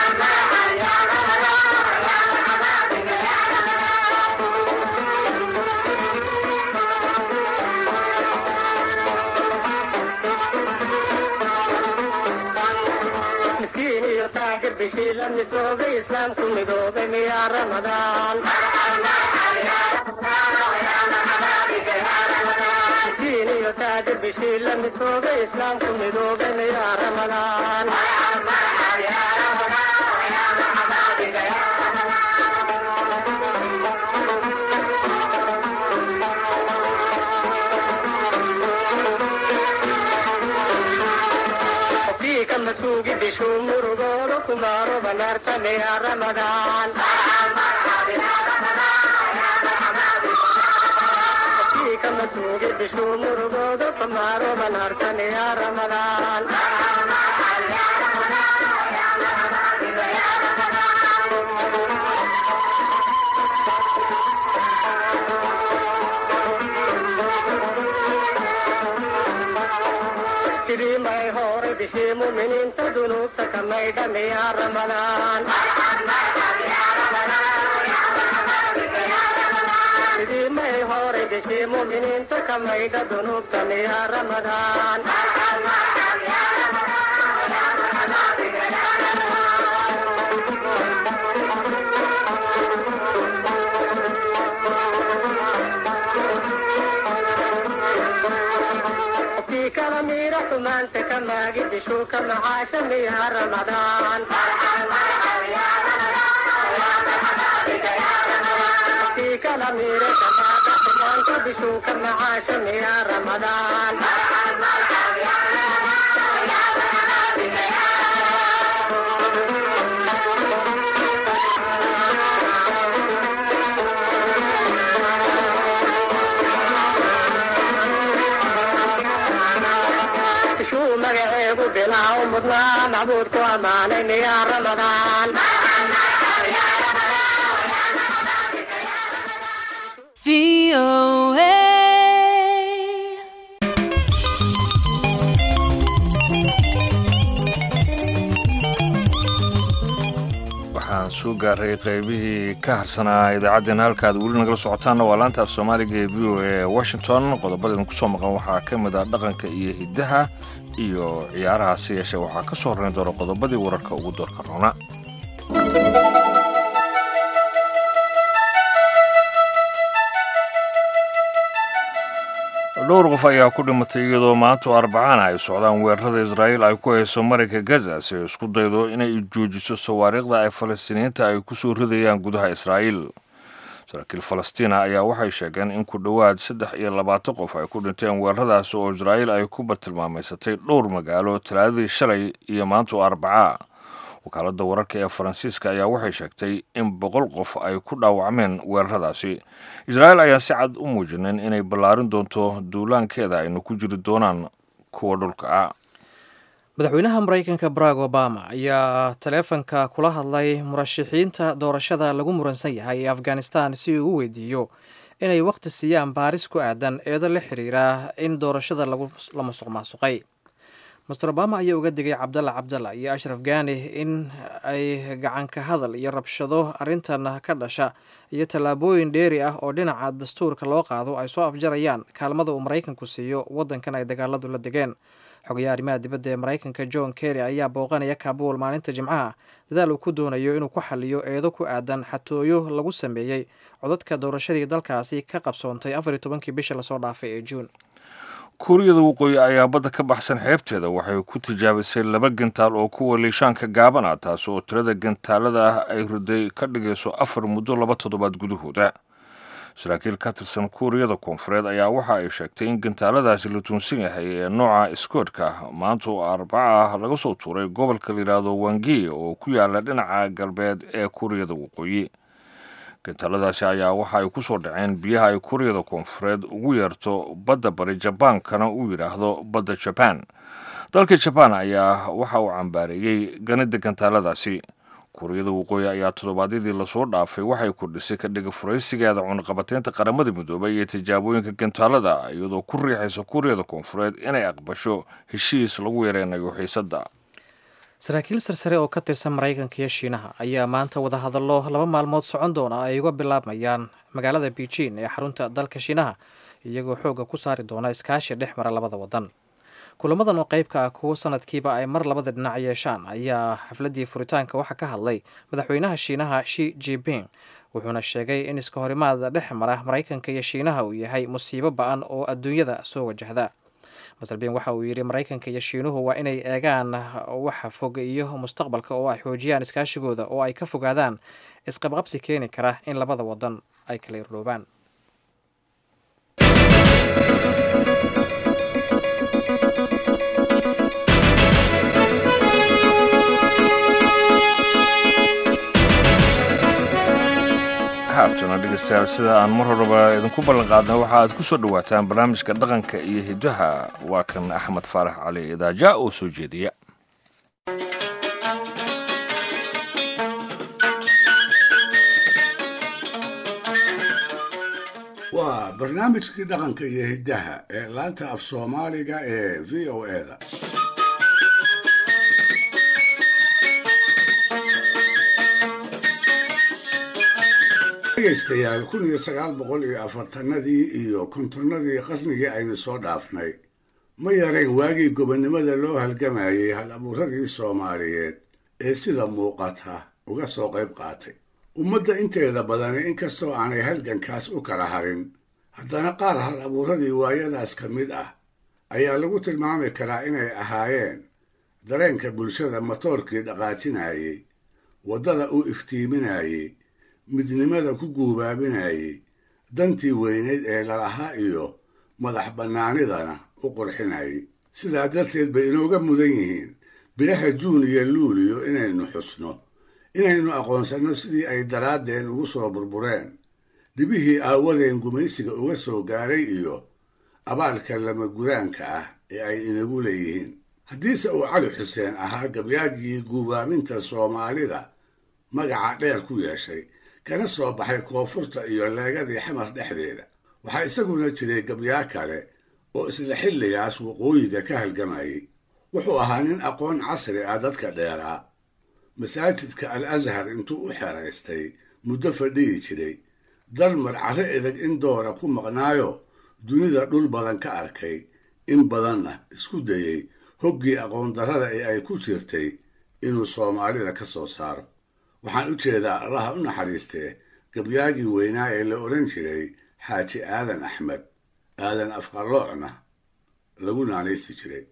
Speaker 11: miskiin iyo taajir bishii la midoobay islaamku midoobay miyaa ramadaan miskiin iyo taajir bishii la midoobay islaamku midoobay miyaa ramadaan qofkii ka masuugi bishuu murugooda kumaaro banaarta miyaa ramadaan qofkii ka masuugi bishuu murugooda kumaaro banaarta miyaa ramadaan sidii may hore bishii muminiinta dunuubta ka maydha miyaa ramadaan sidii may hore bishii muminiinta ka maydha dunuubta miyaa ramadaan qofkii kala miira xumaanta ka maagi bishuu ka macaasha miyaa ramadaan qofkii kala miira kamaaga xumaanta bishuu ka macaasha miyaa ramadaan bilaha u mudnaa macbuudku ammaanayn yaa ramadaan
Speaker 2: waxaan soo gaaray qaybihii ka harsanaa idaacaddeenna halkaad weli nagala socotaanna waa laanta af soomaaliga ee v o e washington qodobadeen kusoo maqan waxaa ka mid ah dhaqanka iyo hiddaha iyo ciyaaraha si yeeshee waxaa ka soo horrayn doona qodobadii wararka ugu doorka roona dhowr qof ayaa ku dhimatay iyadoo maanta arbacana ay socdaan weerarada israa'iil ay ku hayso marayka gaza si ay isku daydo inay joojiso sawaariikhda ay falastiiniyiinta ay ku soo ridayaan gudaha israa'iil saraakiil falastiina ayaa waxay sheegeen in ku dhowaad saddex iyo labaatan qof ay ku dhinteen weeraradaasi oo israa'iil ay ku bartilmaamaysatay dhowr magaalo talaadadii shalay iyo maanta oo arbacaa wakaaladda wararka ee faransiiska ayaa waxay sheegtay in boqol qof ay ku dhaawacmeen weeraradaasi israa'iil ayaan si cad u muujinin inay ballaarin doonto duulaankeeda ayna ku jiri doonaan kuwa dhulka ah
Speaker 1: madaxweynaha maraykanka barack obama ayaa taleefanka kula hadlay murashaxiinta doorashada lagu muransan yahay ee afghanistan si uu u weydiiyo inay wakhti siiyaan baaris ku aadan eedo la xiriira in doorashada la musuq maasuqay master obama ayaa uga digay cabdalla cabdalla iyo ashraf gani in ay gacanka hadal iyo rabshado arrintan ka dhasha iyo tallaabooyin dheeri ah oo dhinaca dastuurka loo qaado ay soo afjarayaan kaalmada uu maraykanku siiyo waddankan ay dagaaladu la degeen xogayaha arrimaha dibadda ee maraykanka john kerry ayaa booqanaya kabuul maalinta jimcaha dadaal uu ku doonayo inuu ku xaliyo eedo ku aadan xatooyo lagu sameeyey codadka doorashadii dalkaasi ka qabsoontay afar iyo tobankii bisha lasoo dhaafay ee juun
Speaker 2: kuuriyada waqooyi ayaa badda ka baxsan xeebteeda waxay ku tijaabisay laba gantaal oo kuwa liishaanka gaaban ah taasi oo tirada gantaalada ah ay riday ka dhigayso afar muddo laba toddobaad gudahooda saraakiil ka tirsan kuuriyada koonfureed ayaa waxa ay sheegtay in gantaaladaasi la tuunsan yahay ee nooca iskoodhka maanta oo arbaca ah laga soo tuuray gobolka layidhaahdo wangi oo ku yaala dhinaca galbeed ee kuuriyada waqooyi gantaaladaasi ayaa waxa ay ku soo dhaceen biyaha ay kuuriyada koonfureed ugu yeerto badda bari jabaankana uu yidhaahdo badda jabaan dalka jabaan ayaa waxa uu cambaareeyey ganida gantaaladaasi kuuriyada waqooyi ayaa toddobaadyadii lasoo dhaafay waxay kordhisay ka dhiga furaysigeeda cunaqabateynta qaramada midoobay iyo tijaabooyinka gantaalada iyadoo ku riixaysa kuuriyada koonfureed inay aqbasho heshiis lagu yareynayo xiisadda
Speaker 1: saraakiil sarsare oo ka tirsan maraykanka iyo shiinaha ayaa maanta wadahadallo laba maalmood socon doona ay uga bilaabmayaan magaalada beijing ee xarunta dalka shiinaha iyagoo xoogga ku saari doona iskaashi dhex mara labada wadan kulamadan oo qeybka ah kuwo sanadkiiba ay mar labada dhinac yeeshaan ayaa xafladii furitaanka waxaa ka hadlay madaxweynaha shiinaha shi jiping wuxuuna sheegay in iska horimaada dhex mara maraykanka iyo shiinaha uu yahay musiibo ba-an oo adduunyada soo wajahda masarbin waxa uu yidhi maraykanka iyo shiinuhu waa inay eegaan waxa fog iyo mustaqbalka oo ay xoojiyaan iskaashigooda oo ay ka fogaadaan isqabqabsi keeni kara in labada wadan ay kala irdhoobaan
Speaker 2: haatana dhegeystayaal sida aan mar horeba idinku ballanqaadna waxa aad ku soo dhowaataan barnaamijka dhaqanka iyo hiddaha waa kan axmed faarax cali idaaja oo soo jeediya
Speaker 4: waa barnaamijkii dhaqanka iyo hiddaha ee laanta af soomaaliga ee v o eda dhegaystayaal kun iyo sagaal boqol iyo afartanadii iyo kontonnadii qarnigii aynu soo dhaafnay ma yarayn waagii gobonnimada loo halgamayay hal abuuradii soomaaliyeed ee sida muuqata uga soo qayb qaatay ummadda inteeda badani inkastoo aanay halgankaas u kala harin haddana qaar hal abuuradii waayadaas ka mid ah ayaa lagu tilmaami karaa inay ahaayeen dareenka bulshada matoorkii dhaqaajinayey waddada u iftiiminayey midnimada ku guubaabinayey dantii weyneyd ee lalahaa iyo madax bannaanidana u qurxinayay sidaa darteed bay inooga mudan yihiin bilaha juun iyo luuliyo inaynu xusno inaynu aqoonsanno sidii ay daraaddeen ugu soo burbureen dhibihii aawadeen gumaysiga uga soo gaaray iyo abaalka lama gudaanka ah ee ay inagu leeyihiin haddiise uu cali xuseen ahaa gabyaagii guubaaminta soomaalida magaca dheer ku yeeshay kana soo baxay koonfurta iyo leegadii xamar dhexdeeda waxaa isaguna jiray gabyaa kale oo isla xilligaas waqooyiga ka halgamayay wuxuu ahaa nin aqoon casri ah dadka dheeraa masaajidka al ashar intuu u xeraystay muddo fadhiyi jiray dalmar carro edeg in doora ku maqnaayo dunida dhul badan ka arkay in badanna isku dayey hoggii aqoondarrada ee ay ku jirtay inuu soomaalida ka soo saaro waxaan u jeedaa allaha u naxariistee gabyaagii weynaa ee la odhan jiray xaaji aadan axmed aadan afqaloocna lagu naanaysi jiray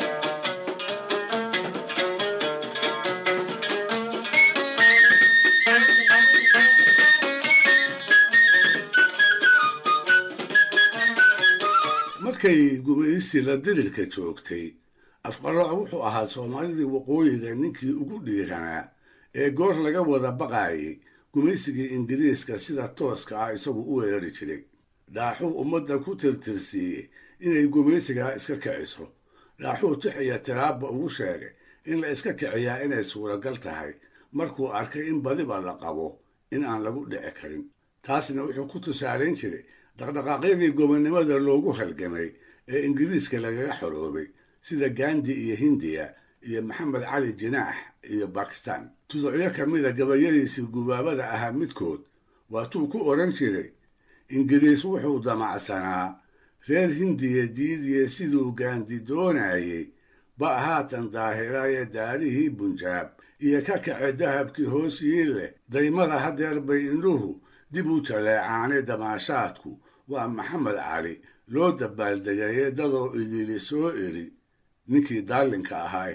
Speaker 4: markay gumaysi la dirirka joogtay afqalooc wuxuu ahaa soomaalidii waqooyiga ninkii ugu dhiiranaa ee goor laga wada baqaayay gumaysigii ingiriiska sida tooska ah isagu u weerari jiray dhaaxuu ummadda ku tirtirsiiyey inay gumaysigaa iska kiciso dhaaxuu tix iyo tiraabba ugu sheegay in la iska kiciyaa inay suuragal tahay markuu arkay in badiba la qabo in aan lagu dhici karin taasna wuxuu ku tusaalayn jiray dhaqdhaqaaqyadii gobonnimada loogu halgamay ee ingiriiska lagaga xoroobay sida gandi iyo hindiya iyo maxamed cali jinaax iyo bakistan tuducyo ka mida gabayadiisii gubaabada ahaa midkood waatuu ku odhan jiray ingiriis wuxuu damacsanaa reer hindiya diidiye siduu gaandi doonayey ba haatan daahiraye daarihii bunjaab iyo ka kace dahabkii hoosii leh daymada hadeer bay indhuhu dib u jaleecaane damaashaadku waa maxamed cali loo dabaaldegaye dadoo idili soo eri ninkii daalinka ahaay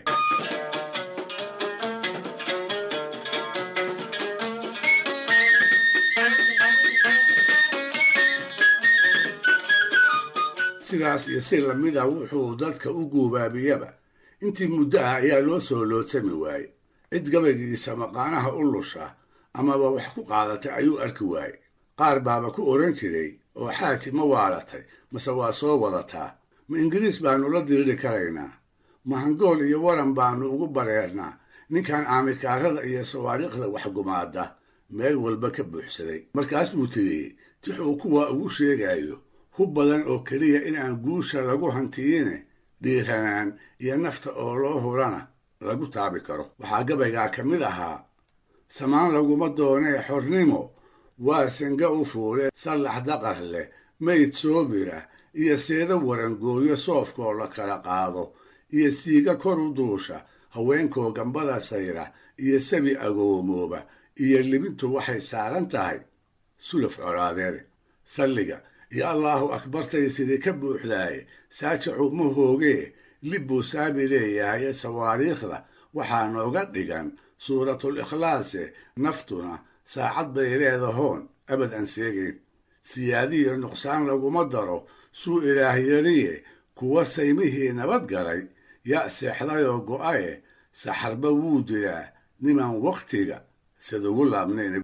Speaker 4: sidaas iyo si lamida wuxuu dadka u guubaabiyaba intii muddo ah ayaa loo soo loodsami waayey cid gabaygiisa maqaanaha u lusha amaba wax ku qaadatay ayuu arki waayey qaar baaba ku odhan jiray oo xaaji ma waalatay mase waa soo wadataa ma ingiriis baannu la diriri karaynaa ma hangool iyo waran baannu ugu bareernaa ninkan aamikaarada iyo sawaariikhda waxgumaada meel walba ka buuxsaday markaas buu tiriyey tixuu kuwa ugu sheegayo hub badan oo keliya in aan guusha lagu hantiyine dhiiranaan iyo nafta oo loo hurana lagu taabi karo waxaa gabaygaa ka mid ahaa samaan laguma doonee xornimo waa sanga u fuule sallax daqar leh mayd soobira iyo seeda warangooyo soofkoo la kala qaado iyo siiga kor u duusha haweenkoo gambada sayra iyo sabi agoomooba iyo libintu waxay saaran tahay sulaf colaadeede salliga iyo allaahu akbartay sidii ka buuxdaaye saajacu ma hoogee libbuu saabi leeyahay sawaariikhda waxaa nooga dhigan suuratul ikhlaase naftuna saacad bay leedahoon abad aan seegayn siyaadiyo nuqsaan laguma daro suu ilaah yariye kuwa saymihii nabad galay yaa seexdayoo go'aye saxarba wuu dilaa nimaan wakhtiga sidugu laabnayn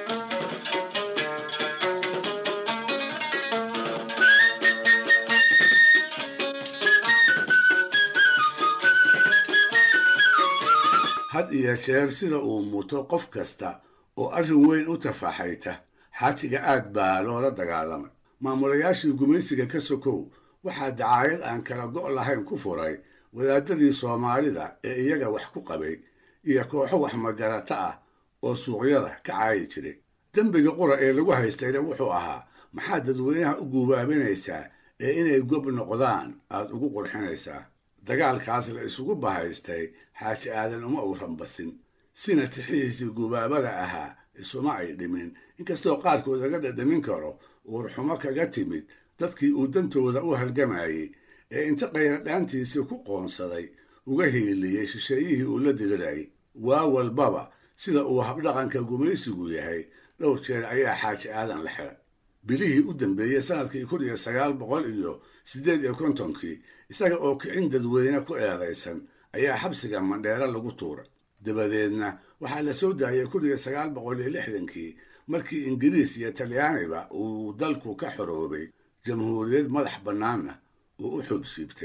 Speaker 4: had iyo jeer sida uu muto qof kasta oo arrin weyn u tafaxayta xaajiga aad baa loola dagaalamay maamulayaashii gumaysiga ka sokow waxaa dacaayad aan kala go' lahayn ku furay wadaadadii soomaalida ee iyaga wax ku qabay iyo kooxo wax magarata ah oo suuqyada ka caayi jiray dembiga qura ee lagu haystayna wuxuu ahaa maxaad dadweynaha u guubaabinaysaa ee inay gob noqdaan aad ugu qurxinaysaa dagaalkaas la isugu bahaystay xaaji aadan uma uu rambasin sina tixihiisii gubaabada ahaa isuma ay dhimin inkastoo qaarkood laga dhadhamin karo uurxumo kaga timid dadkii uu dantooda u halgamayey ee inta qayradhaantiisii ku qoonsaday uga hiiliyey shisheeyihii uu la dirirayay waa walbaba sida uu habdhaqanka gumaysigu yahay dhowr jeer ayaa xaaji aadan la xiray bilihii u dambeeyey sanadkii kun iyo sagaal boqol iyo siddeed iyo kontonkii isaga oo kicin dadweyne ku eedaysan ayaa xabsiga mandheero lagu tuuray dabadeedna waxaa la soo daayay kun iyo sagaal boqol iyo lixdankii markii ingiriis iyo talyaaniba uu dalku ka xoroobay jamhuuriyad madax bannaanna uu u xubsiibtay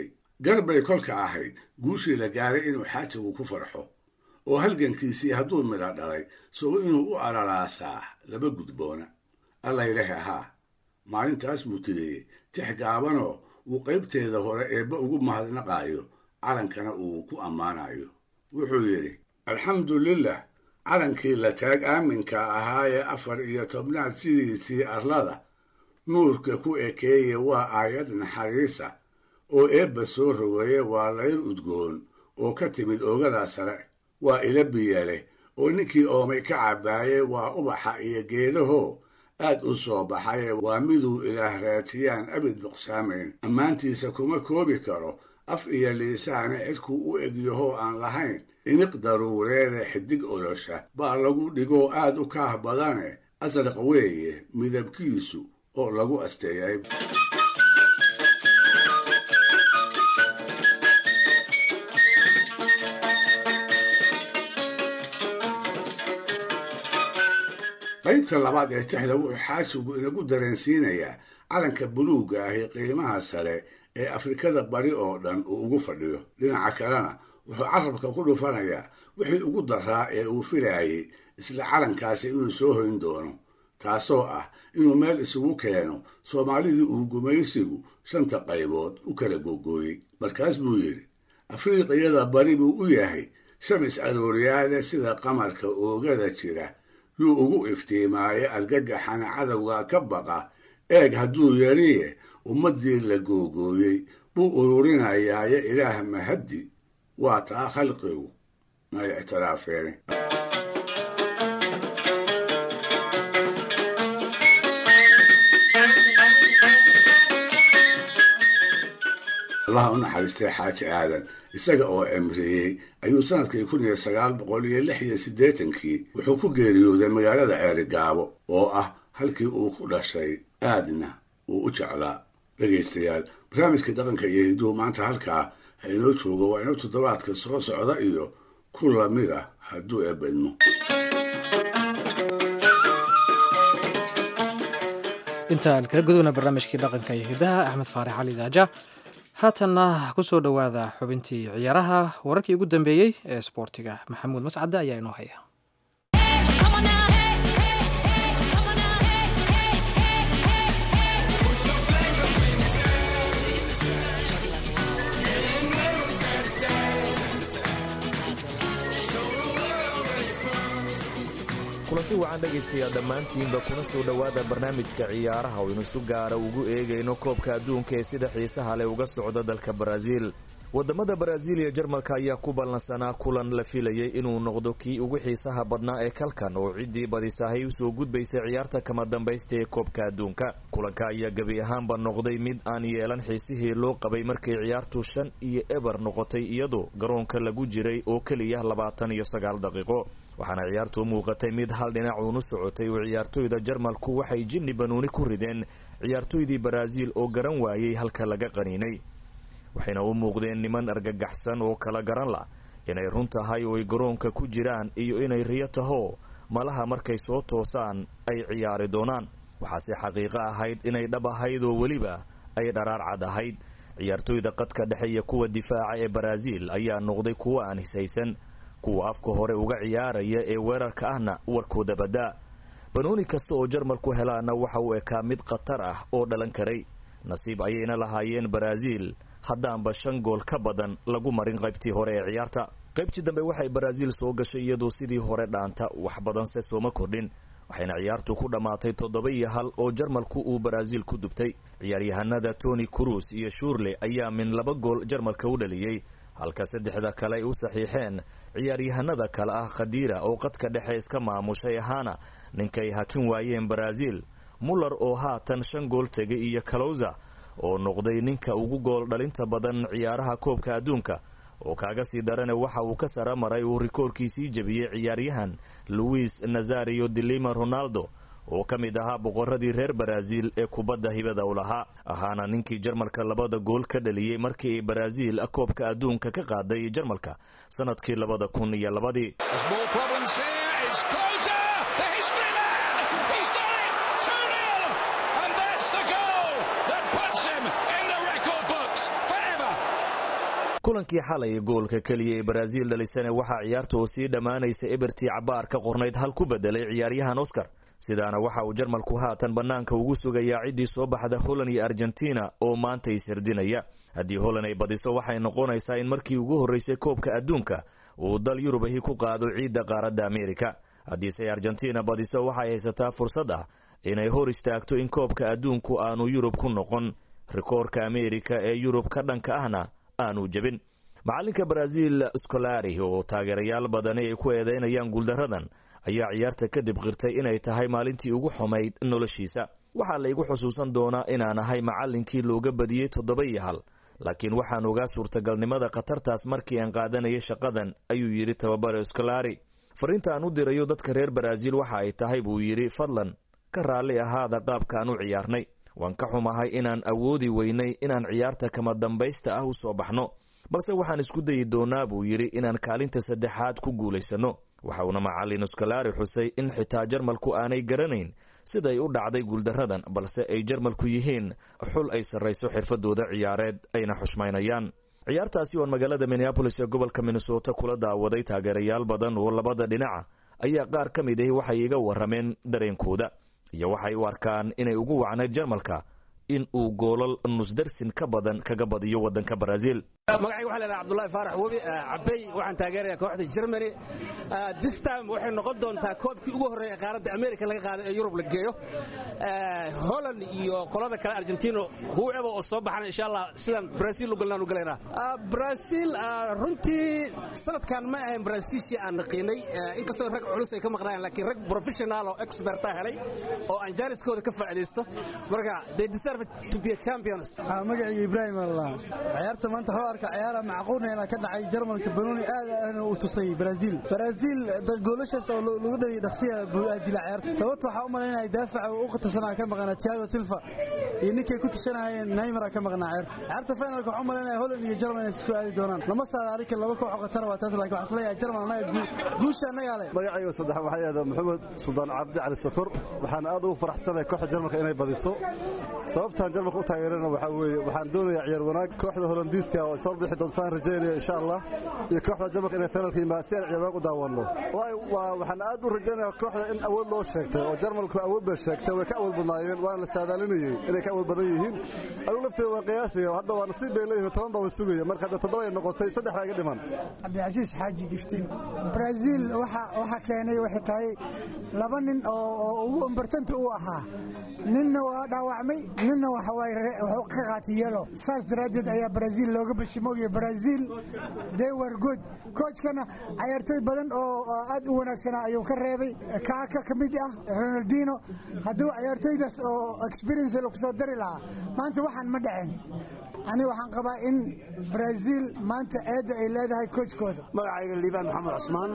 Speaker 4: garbay kolka ahayd guushii la gaaray inuu xaajigu ku farxo oo halgankiisii hadduu midha dhalay sow inuu u araraasaa laba gudboona allaylehe haa maalintaas buu tiriyey tix gaabanoo uu qaybteeda hore eebba ugu mahadnaqaayo calankana uu ku ammaanayo wuxuu yidhi alxamdulilah calankii la taag aaminka ahaa ee afar iyo tobnaad sidiisii arlada nuurka ku ekeeye waa aayad naxariisa oo eebba soo rogeeye waa layr udgoon oo ka timid oogadaa sare waa ila biya leh oo ninkii oomay ka cabbaaye waa ubaxa iyo geedahoo aad u soo baxaye waa miduu ilaah raatiyaan abid nuqsaamayn ammaantiisa kuma koobi karo af iyo liisaane cidkuu u egyahoo aan lahayn iniq daruureede xidig olosha baa lagu dhigoo aad u kaah badane asraq weeye midabkiisu oo lagu asteeyay qaybta labaad ee tixda wuxuu xaajigu inagu dareensiinayaa calanka buluugga ahi qiimaha sare ee afrikada bari oo dhan uu ugu fadhiyo dhinaca kalena wuxuu carabka ku dhufanayaa wixii ugu daraa ee uu filaayey isla calankaasi inuu soo hoyn doono taasoo ah inuu meel isugu keeno soomaalidii uu gumaysigu shanta qaybood u kala googooyey markaas buu yidhi afriiqiyada bari buu u yahay shamis arooriyaade sida qamarka oogada jira yuu ugu iftiimaaye argagaxana cadowga ka baqa eeg hadduu yariye ummaddii la googooyey buu ururinayaaye ilaah mahaddi waa taa khalqigu may ictiraafeen allaha u naxariistay xaaji aadan isaga oo cimriyey ayuu sanadkii kun iyo sagaal boqol iyo lix iyo siddeetankii wuxuu ku geeriyooday magaalada ceerigaabo oo ah halkii uu ku dhashay aadna uu u jeclaa dhegaystayaal barnaamijkii dhaqanka iyo hiduhu maanta halkaa ha inoo joogo waa inuu toddobaadka soo socda iyo ku lamid ah hadduu eebadmo
Speaker 1: intaan kaga gudubna barnaamijkii dhaqanka iyo hidaha axmed faarax cali daaja haatanna ku soo dhowaada xubintii ciyaaraha wararkii ugu dambeeyey ee sboortiga maxamuud mascade ayaa inoo haya
Speaker 12: kulanti wacan dhegaystayaa dhammaantiinba kuna soo dhowaada barnaamijka ciyaaraha oo inu si gaara ugu eegayno koobka adduunka ee sida xiisaha leh uga socda dalka baraaziil wadamada baraaziil iyo jarmalka ayaa ku ballansanaa kulan la filayay inuu noqdo kii ugu xiisaha badnaa ee kalkan oo ciddii badisahay usoo gudbaysay ciyaarta kama dambaysta ee koobka adduunka kulanka ayaa gebi ahaanba noqday mid aan yeelan xiisihii loo qabay markay ciyaartu shan iyo eber noqotay iyadoo garoonka lagu jiray oo keliya labaatan iyo sagaal daqiiqo waxaana ciyaartu u muuqatay mid hal dhinac uunu socotay oo ciyaartoyda jarmalku waxay jinni banuuni ku rideen ciyaartoydii baraaziil oo garan waayey halka laga qaniinay waxayna u muuqdeen niman argagaxsan oo kala garan lah inay run tahay oo ay garoonka ku jiraan iyo inay riyo taho malaha markay soo toosaan ay ciyaari doonaan waxaase xaqiiqo ahayd inay dhab ahayd oo weliba ay dharaar cad ahayd ciyaartoyda qadka dhexe iyo kuwa difaaca ee baraaziil ayaa noqday kuwo aan hisaysan kuwa afka hore uga ciyaaraya ee weerarka ahna warkooda badaa banooni kasta oo jarmalku helaana waxa uu ekaa mid khatar ah oo dhalan karay nasiib ayayna lahaayeen baraaziil haddaanba shan gool ka badan lagu marin qaybtii hore ee ciyaarta qaybtii dambe waxay baraaziil soo gashay iyadoo sidii hore dhaanta wax badanse sooma kordhin waxayna ciyaartu ku dhammaatay toddoba iyo hal oo jarmalku uu baraaziil ku dubtay ciyaaryahanada tony cruz iyo shuurle ayaa min laba gool jarmalka u dhaliyey halka saddexda kale ay u saxiixeen ciyaaryahanada kale ah khadiira oo qadka dhexe iska maamushay ahaana ninkay hakin waayeen baraaziil muller oo haatan shan gool tegay iyo kalowza oo noqday ninka ugu gool dhalinta badan ciyaaraha koobka adduunka oo kaaga sii darane waxa uu ka sara maray uu rikoorkiisii jebiyey ciyaaryahan luis nazario dilima ronaldo oo ka mid ahaa boqoradii reer baraaziil ee kubadda hibada u lahaa ahaana ninkii jarmalka labada gool ka dhaliyey markii ay baraaziil koobka adduunka ka qaaday jarmalka sanadkii labada kun iyo labadii kulankii xalay goolka keliya ee baraaziil dhalisane waxaa ciyaarta oo sii dhammaanaysa ebertii cabaar ka qornayd hal ku bedelay ciyaaryahan oscar sidaana waxa uu jarmalku haatan bannaanka ugu sugayaa ciddii soo baxda holland iyo argentina oo maanta ishirdinaya haddii holland ay badiso waxay noqonaysaa in markii ugu horreysay koobka adduunka uu dal yurub ahi ku qaado ciidda qaaradda ameerika haddiise argentina badiso waxay haysataa fursad ah inay hor istaagto in koobka adduunku aanu yurub ku noqon rikoorka ameerika ee yurub ka dhanka ahna aanu jebin macalinka baraaziil scolari oo taageerayaal badani ay ku eedeynayaan guuldaradan ayaa ciyaarta kadib qirtay inay tahay maalintii ugu xumayd noloshiisa waxaa la igu xusuusan doonaa inaan ahay macallinkii looga badiyey toddoba iyo hal laakiin waxaan ogaa suurtagalnimada khatartaas markii aan qaadanayay shaqadan ayuu yidhi tababare scolari fariinta aan u dirayo dadka reer baraaziil waxa ay tahay buu yidhi fadlan ka raalli ahaada qaabkaan u ciyaarnay waan ka xumahay inaan awoodi weynay inaan ciyaarta kama dambaysta ah u soo baxno balse waxaan isku dayi doonaa buu yidhi inaan kaalinta saddexaad ku guulaysanno waxa uuna macallin scolari xusay in xitaa jarmalku aanay garanayn siday u dhacday guuldaradan balse ay jarmalku yihiin xul ay sarrayso xirfadooda ciyaareed ayna xushmaynayaan ciyaartaasi oon magaalada minneabolis ee gobolka minnesota kula daawaday taageerayaal badan oo labada dhinaca ayaa qaar ka mid ahi waxay iga warrameen dareenkooda iyo waxay u arkaan inay ugu wacnayd jarmalka in uu goolal nusdarsin ka badan kaga badiyo waddanka baraaziil
Speaker 13: magacayga waxaa leedahay abdullahi faarax webi cabey waxaan taageerayaa kooxda germany this time waxay noqon doontaa koobkii ugu horreeya qaaradda america laga qaado ee yurub la geeyo holland iyo qolada kale argentino whoever oo soo baxana insha allah sidaan brazil u galnaan u galaynaa brazil runtii sanadkan ma ahayn brazilshii aan naqiinay inkastoo rag culus ay ka maqnaayeen laakiin rag professional oo experta helay oo aan jaaniskooda ka faa'iidaysto marka they deserve to be a champions
Speaker 14: magacayga ibraahim allah ciyaarta maanta waxuu arka ciyaara macquulneena ka dhacay jarmalka banooni aad aadna uu tusay brazil brazil goolashaas oo lagu dhaliya dhaqsiya buu aadila ciyaarta sababta waxaa u malaynaya daafaca u qatarsanaa ka maqnaa tiago silva iyo ninkay ku tashanayeen neymara ka maqnaa ciyaarta ciyaarta finalka waxaa u malaynaya holland iyo jarmal inay isku aadi doonaan lama saara arika laba koox oo qatar waa taas laakiin waxaan isleeyahay jarmal annaga guusha annagaa leh
Speaker 15: magacayga saddex waxaa yidhahdaa maxamed suldaan cabdi cali sokor waxaan aad ugu faraxsanahay kooxda jarmalka inay badiso sababtaan jarmalka u taageerana waxaa weeye waxaan doonayaa ciyaar wanaag kooxda holandiiska oo soo bixi doonta saan rajaynaya insha allah iyo kooxda jarmalka inay finalka yimaad si aan ciyaar wanaag u daawanno waxaan aad u rajaynayaa kooxda in awood loo sheegtay oo jarmalku awood bay sheegtay way ka awood badnaayeen waana la saadaalinayey inay ka awood badan yihiin anugu lafteeda waan qiyaasaya hadda waa nasiib bay leeyihin toban baa wa sugaya marka hadda toddoba ay noqotay saddex baa iga dhiman
Speaker 16: cabdicasiis xaaji giftiin brazil waxa keenay waxay tahay laba nin oo ugu imbartanta u ahaa ninna waa dhaawacmay ninna waxuu ka qaatay yelo saas daraaddeed ayaa brazil looga bashimoogiya brazil they were good koojkana cayaartooy badan oo aad u wanaagsanaa ayuu ka reebay kaaka ka mid ah ronaldino hadduu cayaartooydaas oo experience lagu soo dari lahaa maanta waxaan ma dhaceen aniga waxaan qabaa in brazil maanta eedda ay leedahay koojkooda
Speaker 17: magacayga liibaan maxamed cusmaan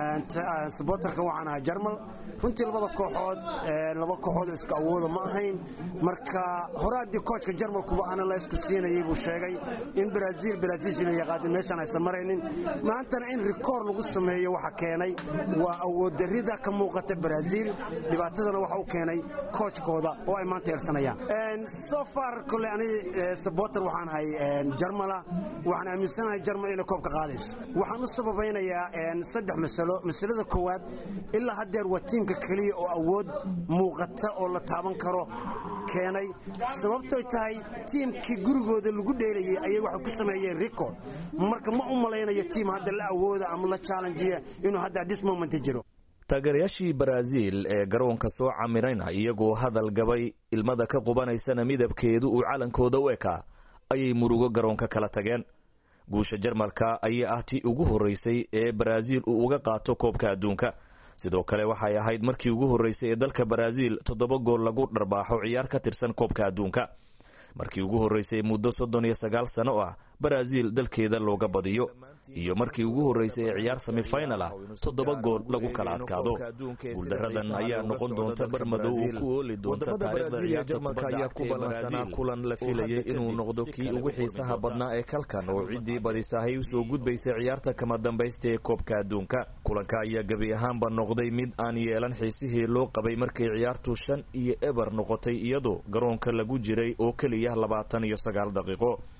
Speaker 17: sabotarka waxaan ahaa jarmal runtii labada kooxood laba kooxood isku awooda ma ahayn marka hore haddii koojka jarmalkuba ana la isku siinayay buu sheegay in brazil brazilshina yaqaadin meeshaan aysan maraynin maantana in rikoor lagu sameeyo waxa keenay waa awooddarrida ka muuqata brazil dhibaatadana waxa u keenay koojkooda oo ay maanta eersanayaan so far kole ani sabotar waxaan ahay jarmala waxaan aaminsanahay jarmal inay koobka qaadayso waxaan u sababaynayaa saddex masalo masalada koowaad ilaa haddeer waa tiimka keliya oo awood muuqata oo la taaban karo keenay sababtoy tahay tiimkii gurigooda lagu dheelayay ayay waxay ku sameeyeen record marka ma u malaynayo tiim hadda la awooda ama la challenjiya inuu hadda this moment jiro
Speaker 12: taageerayaashii baraaziil ee garoonka soo camirayna iyagoo hadal gabay ilmada ka qubanaysana midabkeedu uu calankooda u ekaa ayay murugo garoonka kala tageen guusha jarmalka ayaa ah tii ugu horreysay ee baraaziil uu uga qaato koobka adduunka sidoo kale waxay ahayd markii ugu horreysay ee dalka baraaziil toddoba gool lagu dharbaaxo ciyaar ka tirsan koobka adduunka markii ugu horreysay muddo soddon iyo sagaal sano ah baraaziil dalkeeda looga badiyo iyo markii ugu horreysay ee ciyaar semifinal ah toddoba gool lagu kala adkaado guuldaradan ayaa noqon doonta barmadow uu ku ooli doonta taariikhda ciyaarta kubadda ayaa ku ballansanaa kulan la filayay inuu noqdo kii ugu xiisaha badnaa ee kalkan oo ciddii badisahay usoo gudbaysa ciyaarta kama dambaysta ee koobka adduunka kulanka ayaa gebi ahaanba noqday mid aan yeelan xiisihii loo qabay markay ciyaartu shan iyo eber noqotay iyadoo garoonka lagu jiray oo keliya labaatan iyo sagaal daqiiqo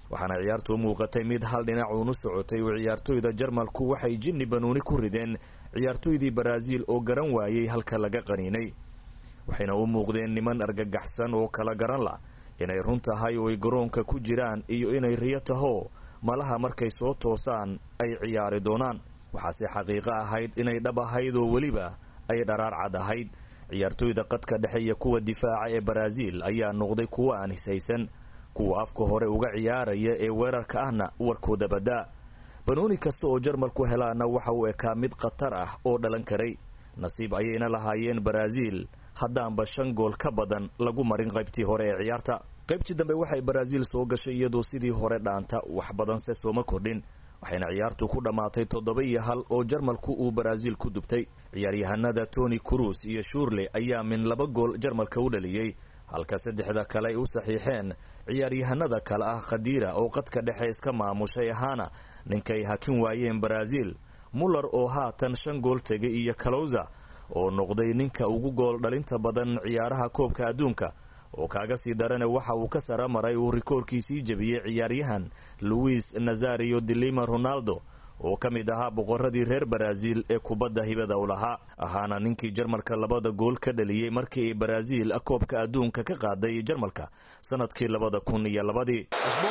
Speaker 12: waxaana ciyaartu u muuqatay mid hal dhinac uunu socotay oo ciyaartoyda jarmalku waxay jinni banuuni ku rideen ciyaartoydii baraaziil oo garan waayey halka laga qaniinay waxayna u muuqdeen niman argagaxsan oo kala garan la inay run tahay oo ay garoonka ku jiraan iyo inay riyo taho malaha markay soo toosaan ay ciyaari doonaan waxaase xaqiiqo ahayd inay dhab ahayd oo weliba ay dharaar cad ahayd ciyaartoyda qadka dhexe iyo kuwa difaaca ee baraaziil ayaa noqday kuwo aan hisaysan kuwa afka hore uga ciyaaraya ee weerarka ahna warkooda badaa banooni kasta oo jarmalku helaana waxa uu ekaa mid khatar ah oo dhalan karay nasiib ayayna lahaayeen baraaziil haddaanba shan gool ka badan lagu marin qaybtii hore ee ciyaarta qaybtii dambe waxay baraaziil soo gashay iyadoo sidii hore dhaanta wax badanse sooma kordhin waxayna ciyaartu ku dhammaatay toddoba iyo hal oo jarmalku uu baraaziil ku dubtay ciyaaryahanada tony cruz iyo shuurle ayaa min laba gool jarmalka u dhaliyey halka saddexda kale ay u saxiixeen ciyaaryahanada kale ah khadiira oo qadka dhexe iska maamushay ahaana ninkay hakin waayeen baraaziil muller oo haatan shan gool tegay iyo kalowza oo noqday ninka ugu gool dhalinta badan ciyaaraha koobka adduunka oo kaaga sii darana waxa uu ka sara maray uu rikoorkiisii jebiyey ciyaaryahan luis nazario dilima ronaldo oo ka mid ahaa boqoradii reer baraaziil ee kubadda hibada u lahaa ahaana ninkii jarmalka labada gool ka dhaliyey markii ay baraaziil koobka adduunka ka qaaday jarmalka sanadkii labada kun iyo labadii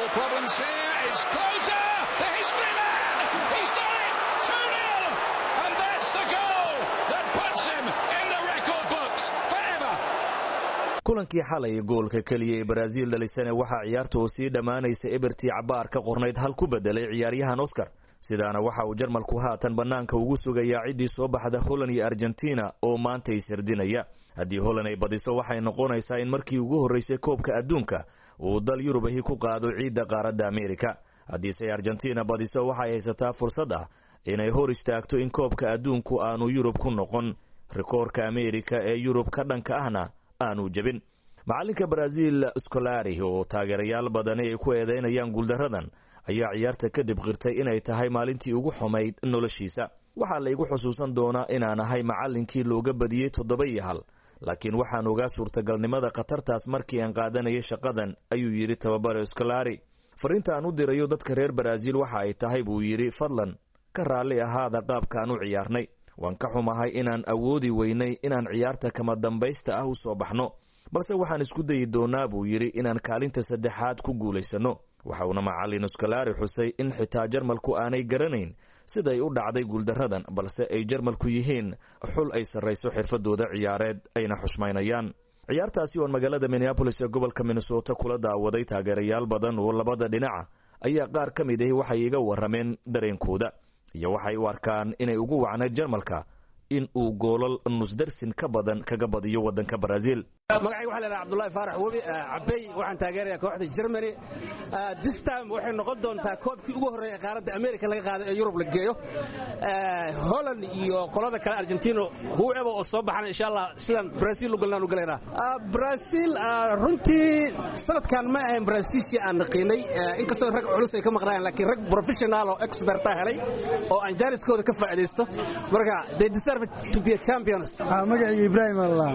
Speaker 12: kulankii xalay goolka keliya ee baraaziil dhalisane waxaa ciyaarta oo sii dhammaanaysa ebertii cabaar ka qornayd hal ku bedelay ciyaaryahan oscar sidaana waxa uu jarmalku haatan bannaanka ugu sugayaa ciddii soo baxda holland iyo argentina oo maanta ishirdinaya haddii holland ay badiso waxay noqonaysaa in markii ugu horreysay koobka adduunka uu dal yurubahi ku qaado ciidda qaaradda ameerika haddiise argentina badiso waxay haysataa fursad ah inay hor istaagto in koobka adduunku aanu yurub ku noqon rikoorka ameerika ee yurub ka dhanka ahna aanu jebin macalinka baraaziil scolari oo taageerayaal badani ay ku eedeynayaan guuldaradan ayaa ciyaarta kadib qirtay inay tahay maalintii ugu xumayd noloshiisa waxaa la igu xusuusan doonaa inaan ahay macallinkii looga badiyey toddoba iyo hal laakiin waxaan ogaa suurtagalnimada khatartaas markii aan qaadanayay shaqadan ayuu yidhi tababare scolari fariinta aan u dirayo dadka reer baraaziil waxa ay tahay buu yidhi fadlan ka raalli ahaada qaabkaan u ciyaarnay waan ka xumahay inaan awoodi weynay inaan ciyaarta kama dambaysta ah u soo baxno balse waxaan isku dayi doonaa buu yidhi inaan kaalinta saddexaad ku guulaysanno waxa uuna macallin scolari xusay in xitaa jarmalku aanay garanayn siday u dhacday guuldaradan balse ay jarmalku yihiin xul ay sarrayso xirfadooda ciyaareed ayna xushmaynayaan ciyaartaasi oon magaalada minneabolis ee gobolka minnesota kula daawaday taageerayaal badan oo labada dhinaca ayaa qaar ka mid ahi waxay iga warrameen dareenkooda iyo waxay u arkaan inay ugu wacnayd jarmalka in uu goolal nusdarsin ka badan kaga badiyo waddanka baraaziil
Speaker 13: magacayga waxaa leedahay abdullahi faarax webi cabey waxaan taageerayaa kooxda germany this time waxay noqon doontaa koobkii ugu horreeya ee qaaradda america laga qaado ee yurub la geeyo holland iyo qolada kale argentino whoever oo soo baxana insha allah sidaan brazil u galnaan u galaynaa brazil runtii sanadkan ma ahayn brazilshii aan naqiinay inkastoo rag culus ay ka maqnaayeen laakiin rag professional oo experta helay oo aan jaaniskooda ka faa'iidaysto marka they deserve to be a champions
Speaker 14: magacayga ibraahim allah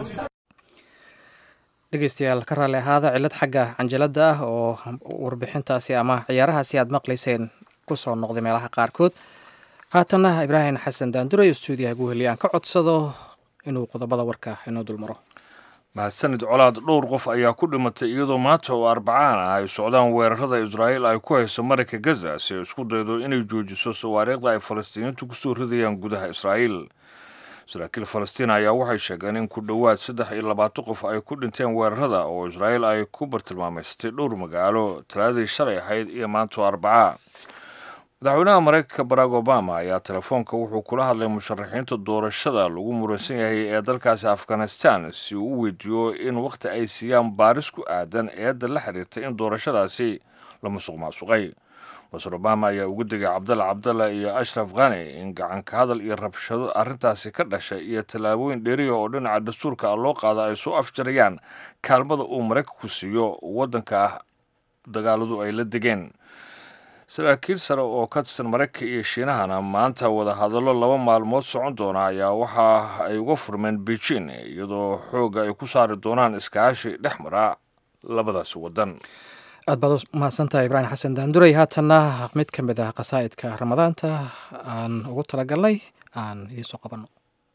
Speaker 1: dhegeystayaal ka raalli ahaada cilad xagga canjalada ah oo warbixintaasi ama ciyaarahaasi aad maqlayseen kusoo noqday meelaha qaarkood haatanna ibraahim xasan daandure iyo stuudiyaha guheli aan ka codsado inuu qodobada warka inoo dulmaro
Speaker 2: mahadsanid colaad dhowr qof ayaa ku dhimatay iyadoo maanta oo arbacaan ah ay socdaan weerarada israa'iil ay ku hayso marayka gaza si ay isku daydo inay joojiso sawaariikhda ay falastiiniintu kusoo ridayaan gudaha israa'iil saraakiil falastiin ayaa waxay sheegeen in ku dhowaad saddex iyo labaatan qof ay ku dhinteen weerarada oo israa'iil ay ku bartilmaameysatay dhowr magaalo talaadii shalay ahayd iyo maantoo arbacaa madaxweynaha maraykanka barack obama ayaa telefoonka wuxuu kula hadlay musharaxiinta doorashada lagu muransan yahay ee dalkaasi afghanistan si uu u weydiiyo in wakhti ay siiyaan baaris ku aadan eedda la xiriirtay in doorashadaasi la musuq maasuqay masar obama ayaa ugu digay cabdalla cabdalla iyo ashraf khani in gacanka hadal iyo rabshado arrintaasi ka dhashay iyo tallaabooyin dheeriya oo dhinaca dastuurka ah loo qaado ay soo afjarayaan kaalmada uu maraykanku siiyo waddanka ah dagaaladu ay la degeen saraakiil sare oo ka tirsan maraykanka iyo shiinahana maanta wadahadallo laba maalmood socon doona ayaa waxa ay uga furmeen beijing iyadoo xoogga ay ku saari doonaan iskaashi dhex mara labadaasi waddan
Speaker 1: aad baad u mahadsantahay ibraahim xasan daanduray haatanna mid ka mid ah qasaa'idka ramadaanta aan ugu talagalnay aan idiin soo qabanno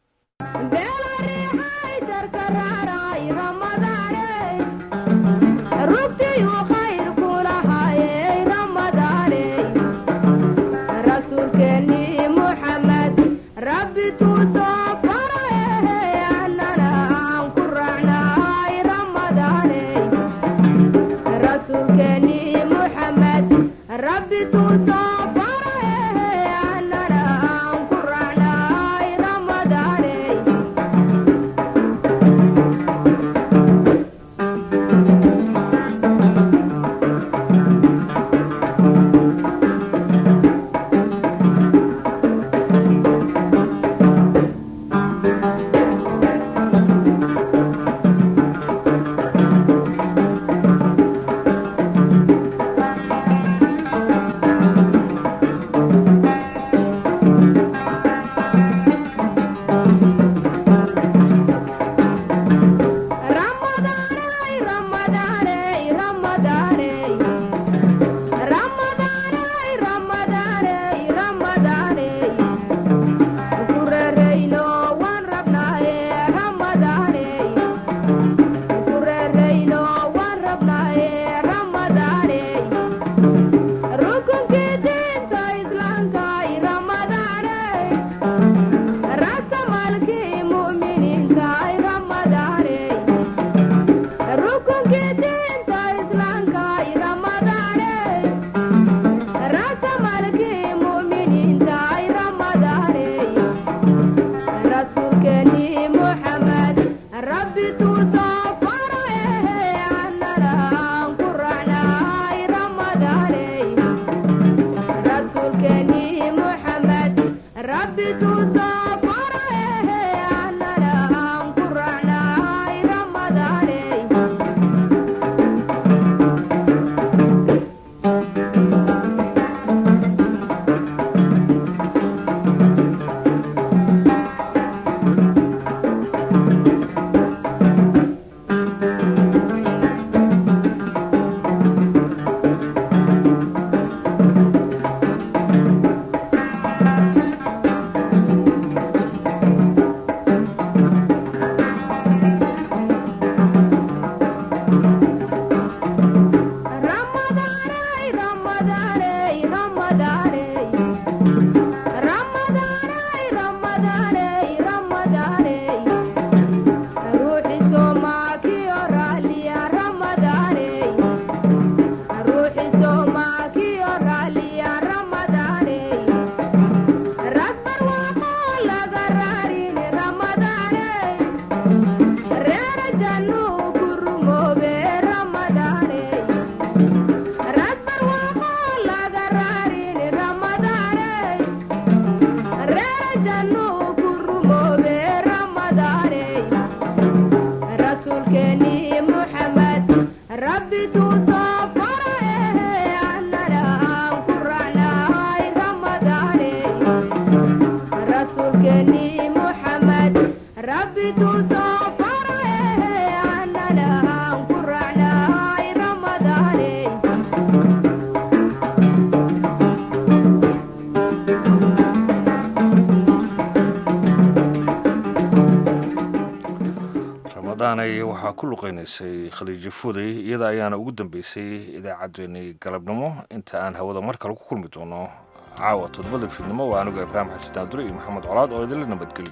Speaker 2: waxaa ku luqeynaysay khadiijo fuday iyada ayaana ugu dambeysay idaacaddeenii galabnimo inta aan hawada mar kale ku kulmi doono caawa todobada fiidnimo waa anigu ibraahim xasan daandure iyo maxamed colaad oo idinla nabadgeli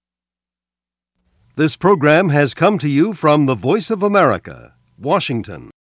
Speaker 18: This program has come to you from the Voice of America, Washington.